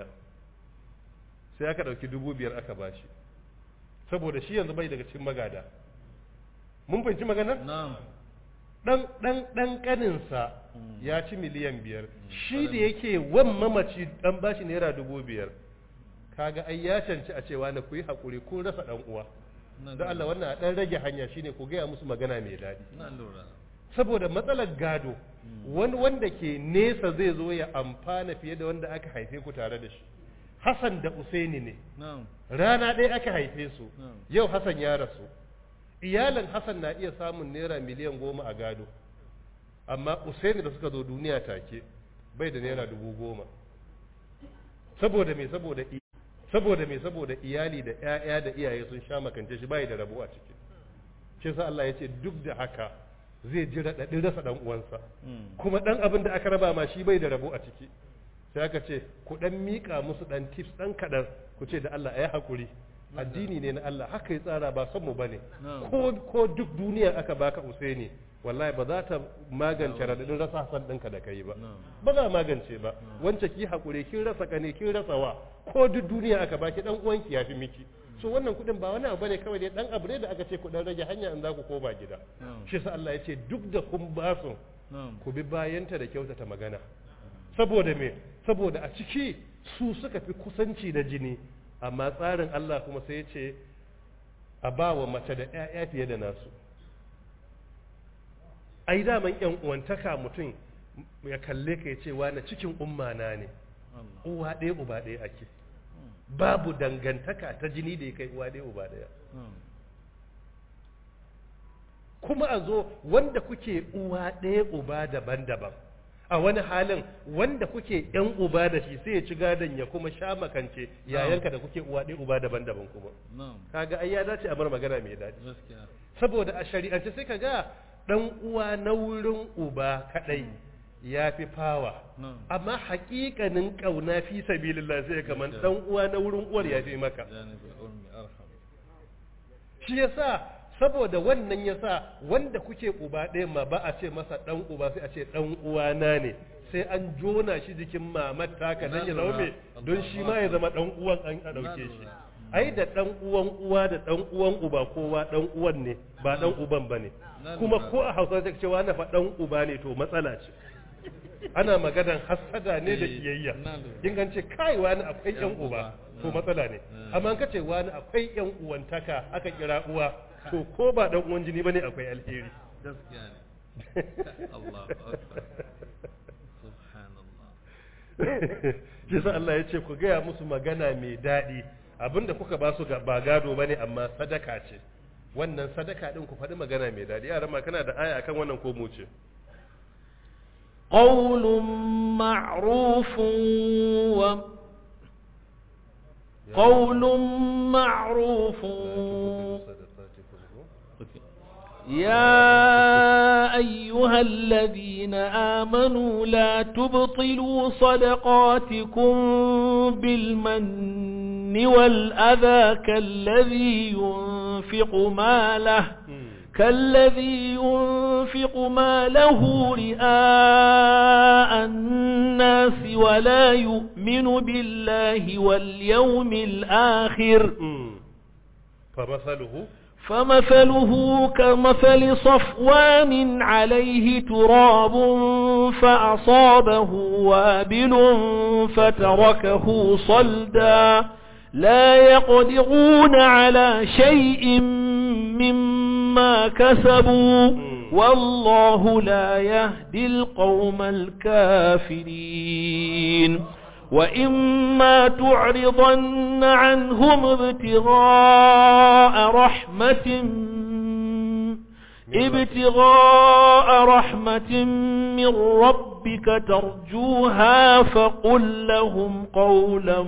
sai aka ɗauki dubu biyar aka bashi saboda shi yanzu bai daga cikin magada mun fahimci maganar na'am ɗan ɗan ɗan ƙaninsa ya ci miliyan biyar shi da yake wan mamaci ɗan bashi naira dubu biyar kaga ai ya canci a cewa na ku yi haƙuri kun rasa ɗan uwa na don Allah wannan a ɗan rage hanya shine ku gaya musu magana mai daɗi na lura saboda matsalar gado wani wanda ke nesa zai zo ya amfana fiye da wanda aka haife ku tare da shi Hassan da Usaini ne na'am rana ɗaya aka haife su na'am yau Hassan ya rasu iyalin Hassan na iya samun naira miliyan goma a gado amma Usaini da suka zo duniya take bai da naira dubu goma saboda me saboda i- saboda me saboda iyali da ƴaƴa da iyaye sun sha makance shi bai da rabo a ciki shi sa Allah ya ce duk da haka zai ji raɗaɗin rasa ɗan uwansa Mm. kuma ɗan abin da aka raba ma shi bai da rabo a ciki sai aka ce ku dan mika musu dan tips dan kadan ku ce da Allah ayi hakuri addini ne na Allah haka ya tsara ba son mu bane Na'am. ko ko duk duniya aka baka Usaini wallahi ba za ta magance radadin rasa hasan ɗinka da kai ba Na'am. ba za a magance ba wance ki hakuri kin rasa kane kin rasa wa ko duk duniya aka baki dan uwanki yafi miki so wannan kudin ba wani abu bane kawai dai dan abu ne da aka ce ku dan rage hanya in za ku koma gida Na'am. shi sa Allah ya ce duk da kun ba su Na'am. ku bi bayanta da kyautata magana saboda me saboda a ciki su suka fi kusanci da jini amma tsarin Allah kuma sai ya ce a ba wa mace da 'ya'ya fiye da nasu ai daman yan uwantaka mutum ya kalle ka ya ce wani cikin umma na ne Allah. uwa ɗaya uba ɗaya ake babu dangantaka ta jini da ya kai uwa ɗaya uba ɗaya Na'am. kuma a zo wanda kuke uwa ɗaya uba daban-daban a wani halin wanda kuke yan uba da shi sai ya ci gadon ya kuma sha makance yayanka da kuke uwa ɗaya uba daban-daban kuma Na'am. kaga ai ya dace a bar magana mai daɗi Gaskiya. saboda a shari'ance sai ka ga ɗan uwa na wurin uba kaɗai ya fi fawa Na'am. amma haƙiƙanin ƙauna fi sabilillah sai kaman ɗan uwa na wurin uwar ya fi maka Janibul ummi arham. shi yasa saboda wannan yasa wanda kuke uba ɗaya ma ba a ce masa ɗan uba sai a ce ɗan uwana ne sai an jona shi jikin mamar taka dan ya Na zama lura. me don shi ma ya zama ɗan uwan an a Na ɗauke shi lura. ai da ɗan uwan uwa da ɗan uwan uba kowa ɗan uwan ne ba ɗan uban ba ne Na kuma lura. ko a hausa ta cewa na fa ɗan uba ne to matsala ce ana maganan hassada ne da Eh, kiyayya na lura. in an ce kai wani akwai Yan yan uba uba. to Mm. matsala ne Mm. amma in ka ce wani akwai yan uwantaka aka kira uwa to ko ba dan uwan jini bane akwai alheri Gaskiya ne. Allahu akbar. Subhanallah. shi sa Allah ya ce ku gaya musu magana mai daɗi abinda kuka ba su ga- ba gado bane amma sadaka ce wannan sadaka din ku faɗi magana mai daɗi yaran ma kana da aya akan wannan ko mu ce قول معروف و قول معروف يا أيها الذين آمنوا لا تبطلوا صدقاتكم بالمن والأذى كالذي ينفق ماله كالذي ينفق ماله رئاء الناس ولا يؤمن بالله واليوم الآخر فمثله فمثله كمثل صفوان عليه تراب فأصابه وابل فتركه صلدا لا يقدرون على شيء مما كسبوا والله لا يهدي القوم الكافرين وإما تعرضن عنهم ابتغاء رحمة ابتغاء رحمة من ربك ترجوها فقل لهم قولا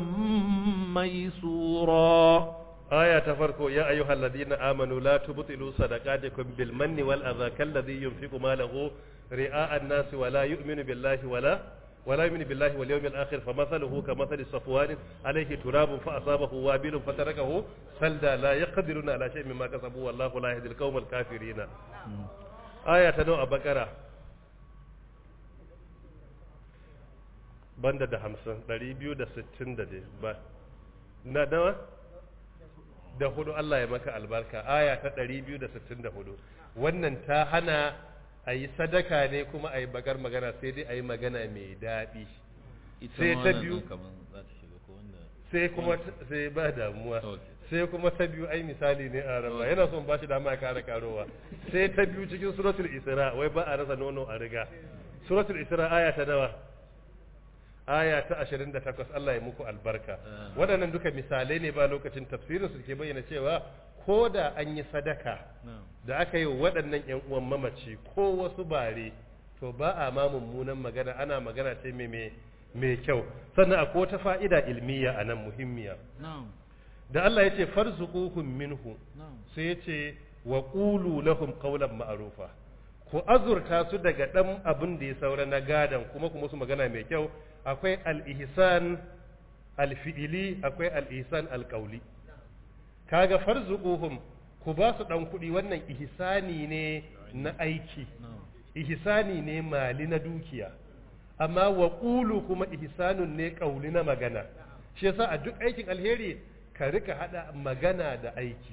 ميسورا aya ta farko ya ayyuhal ladina amanu la tubtilu sadaqatikum bil manni wal adha kalladhi yunfiqu malahu ri'a an-nas wa la yu'minu billahi wa la ولا يؤمن بالله واليوم الآخر فمثله كمثل صفوان عليه تراب فأصابه وابل فتركه سلدا لا يقدرون على شيء مما كسبوا والله لا يهدي القوم الكافرين آية نوع بقرة banda da hamsin ɗari biyu da sittin da dai ba na nawa da hudu Allah ya maka albarka aya ta ɗari biyu da sittin da hudu wannan ta hana a yi sadaka ne kuma a yi bagar magana sai dai a yi magana mai daɗi Ita Sai ma ta wannan biyu. ɗin kaman za ta shiga ko wanda. sai kuma sai ba damuwa Okay. sai kuma ta biyu ai misali ne a rama yana son ba shi dama ya kara karowa sai ta biyu cikin suratul isra wai ba a rasa nono a riga suratul isra aya ta nawa aya ta 28 Allah ya muku albarka Ah. waɗannan duka misalai ne ba lokacin tafsirin su ke bayyana cewa ko da an yi sadaka Na'am. da aka yi wa waɗannan ‘yan uwan mamaci ko wasu bare to ba a ma mummunan magana ana magana ce mai mai mai kyau sannan akwai wata fa'ida ilmiya a nan muhimmiya Na'am. da Allah ya ce farzuquhum minhu Na'am. sai ya ce wa qulu lahum qawlan ma'rufa ku azurta su daga ɗan abin da ya saura na gadan kuma kuma su magana mai kyau akwai al-ihsan al-fi'ili akwai al-ihsan al-qawli kaga farzuquhum ku ba su dan kuɗi wannan ihsani ne na aiki ihsani ne mali na dukiya amma wa qulu kuma ihsanun ne qawli na magana shi yasa a duk aikin alheri ka rika hada magana da aiki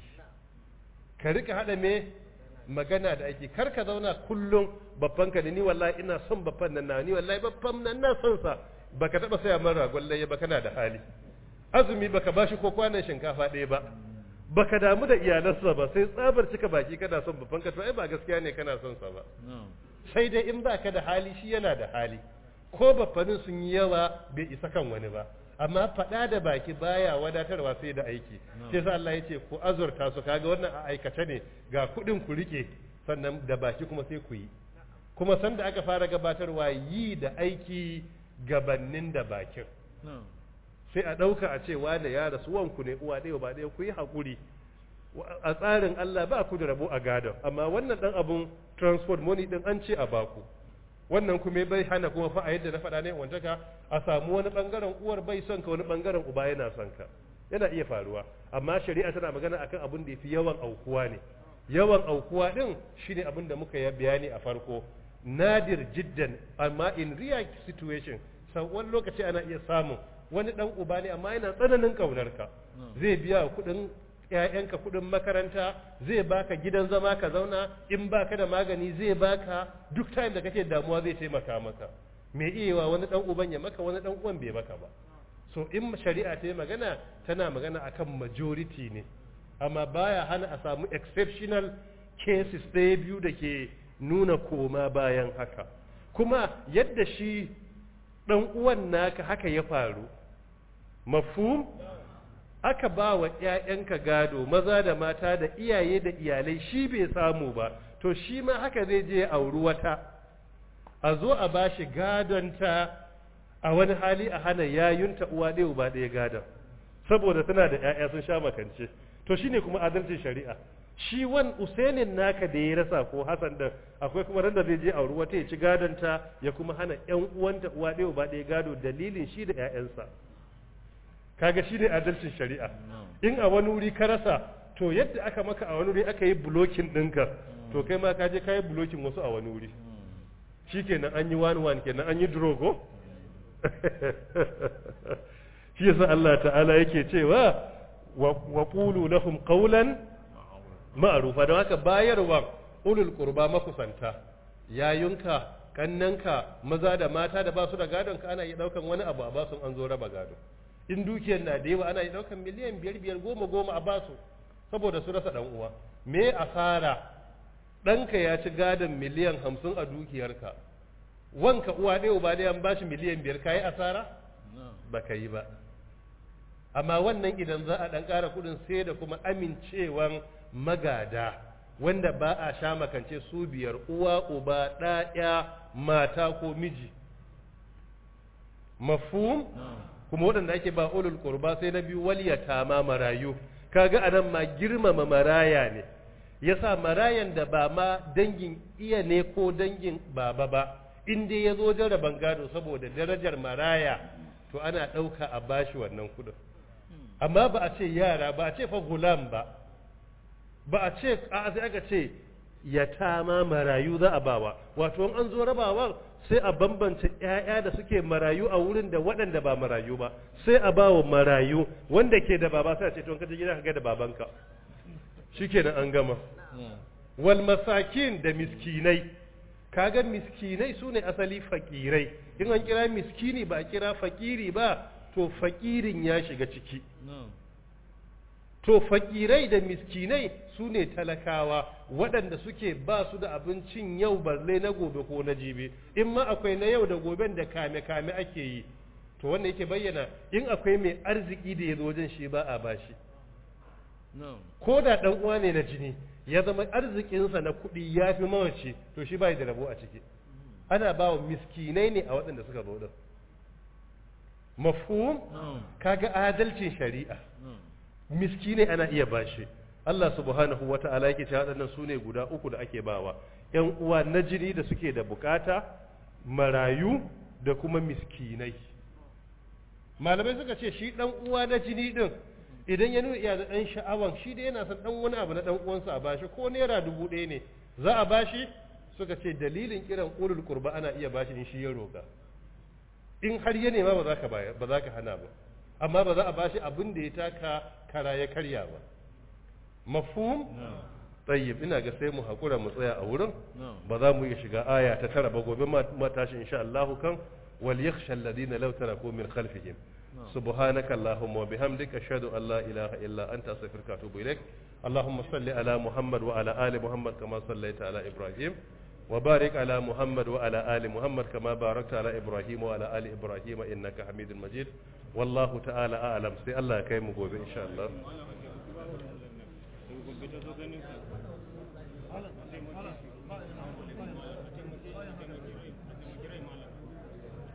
ka rika hada me magana da aiki kar ka zauna kullum babban ka da ni wallahi ina son babban nan na ni wallahi babban nan na son sa baka taba saya min ragon laye ba kana da hali azumi baka bashi ko kwanan shinkafa ɗaya ba baka damu da iyalansa ba sai tsabar cika baki kana son babban ka to ai ba gaskiya ne kana son sa ba sai dai in baka da hali shi yana da hali ko babbanin sun yi yawa bai isa kan wani ba amma faɗa da baki baya wadatarwa sai da aiki sai sa Allah ya ce ku azurta su kaga wannan a aikace ne ga kuɗin ku rike sannan da baki kuma sai ku yi kuma sanda aka fara gabatarwa yi da aiki gabannin da bakin sai a ɗauka a ce wane ya rasu wanku ne uwa ɗaya ba ɗaya ku yi haƙuri a tsarin Allah ba ku da rabo a gadon amma wannan ɗan abun transport money ɗin an ce a baku wannan kuma bai hana kuma fa a yadda na faɗa ne wantaka a samu wani ɓangaren uwar bai son ka wani ɓangaren uba yana son ka yana iya faruwa amma shari'a tana magana akan abin da yafi yawan aukuwa ne yawan aukuwa ɗin shine abin da muka yi bayani a farko nadir jiddan amma in real situation sau wani lokaci ana iya samun wani dan uba ne amma yana tsananin kaunar ka zai biya kuɗin ƴaƴanka kuɗin makaranta zai baka gidan zama ka zauna in baka da magani zai baka duk time da kake damuwa zai taimaka maka me iyawa wani dan uban ya maka wani dan uwan bai maka ba so in shari'a ta yi magana tana magana akan majority ne amma baya hana a samu exceptional cases ɗaya biyu da ke nuna koma bayan haka kuma yadda shi ɗan uwan naka haka ya faru mafhum aka ba wa ‘ya'yanka gado maza da mata da iyaye da iyalai shi bai samu ba to shi ma haka zai je auri wata a zo a ba shi gadonta a wani hali a hana yayunta uwa ɗaya ba ɗaya gadon saboda tana da ‘ya'ya sun sha makance to shine kuma adalcin shari'a shi wan usainin naka da ya rasa ko hasan da akwai kuma randa zai je auri wata ya ci gadonta ya kuma hana ƴan uwanta uwa ɗaya ba ɗaya gado dalilin shi da ƴaƴansa kaga shi ne adalcin shari'a in a wani wuri ka rasa to yadda aka maka a wani wuri aka yi bulokin ɗinka to kai ma ka je ka yi bulokin wasu a wani wuri shi kenan an yi wani wani kenan an yi drogo shi yasa Allah ta'ala yake cewa wa qulu lahum qawlan ma'rufa don haka bayarwa ulul qurba makusanta yayunka kannanka maza da mata da ba su da gadon ka ana iya daukan wani abu a basu an zo raba gado in dukiyar na da yawa ana iya daukan miliyan biyar biyar goma goma a basu saboda su rasa dan uwa me asara ɗanka ya ci gadon miliyan hamsin a dukiyarka wanka uwa ɗaya uba ɗaya an bashi miliyan biyar ka yi asara ba ka yi ba amma wannan idan za a ɗan ƙara kuɗin sai da kuma amincewan magada wanda ba a sha makance su biyar uwa uba ɗaya mata ko miji mafhum kuma waɗanda ake ba ulul qurba sai na biyu waliyata ma marayu kaga anan ma girmama maraya ne yasa marayan da ba ma dangin iya ne ko dangin baba ba in dai ya zo jaraban gado saboda darajar maraya to ana ɗauka a bashi wannan kuɗin amma ba a ce yara ba a ce fa gulam ba ba a ce a sai aka ce yatama marayu za a bawa wato in an zo rabawa sai a bambance ƴaƴa da suke marayu a wurin da waɗanda ba marayu ba sai a bawa marayu wanda ke da baba sai a ce to in ka je gida ka ga da babanka shikenan an gama wal masakin da miskinai kaga miskinai sune asali fakirai in an kira miskini ba a kira fakiri ba to fakirin ya shiga ciki to fakirai da miskinai su ne talakawa waɗanda suke ba su da abincin yau balle na gobe ko na jibi in ma akwai na yau da goben da kame-kame ake yi to wanda yake bayyana in akwai mai arziki da ya zo wajen shi ba a bashi ko da ɗan uwa ne na jini ya zama arzikinsa na kuɗi ya fi mawaci to shi ba da rabo a ciki ana ba wa miskinai ne a waɗanda suka zo din mafhum kaga adalcin shari'a miskinai ana iya bashi Allah subhanahu wa ta'ala yake cewa waɗannan su ne guda uku da ake bawa ‘yan uwa na jini da suke da bukata marayu da kuma miskinai malamai suka ce shi ɗan uwa na jini ɗin idan ya nuna iya da ɗan sha'awan shi da yana son ɗan wani abu na ɗan uwansa a bashi ko naira dubu ɗaya ne za a bashi suka ce dalilin kiran ulul qurba ana iya bashi in shi ya roƙa in har ya nema ba za ka ba za ka hana ba amma ba za a bashi abin da ya taka kara ya karya ba mafhum tayyib ina ga sai mu hakura mu tsaya a wurin ba za mu iya shiga aya ta tara ba gobe ma tashi insha Allah kan wal yakhsha alladhina law taraku min khalfihim سبحانك اللهم وبحمدك أشهد أن لا إله إلا أنت أستغفرك وأتوب إليك اللهم صل على محمد وعلى آل محمد كما صليت على إبراهيم وبارك على محمد وعلى آل محمد كما باركت على إبراهيم وعلى آل إبراهيم إنك حميد مجيد والله تعالى أعلم سي الله كيم إن شاء الله Malam, malam, malam.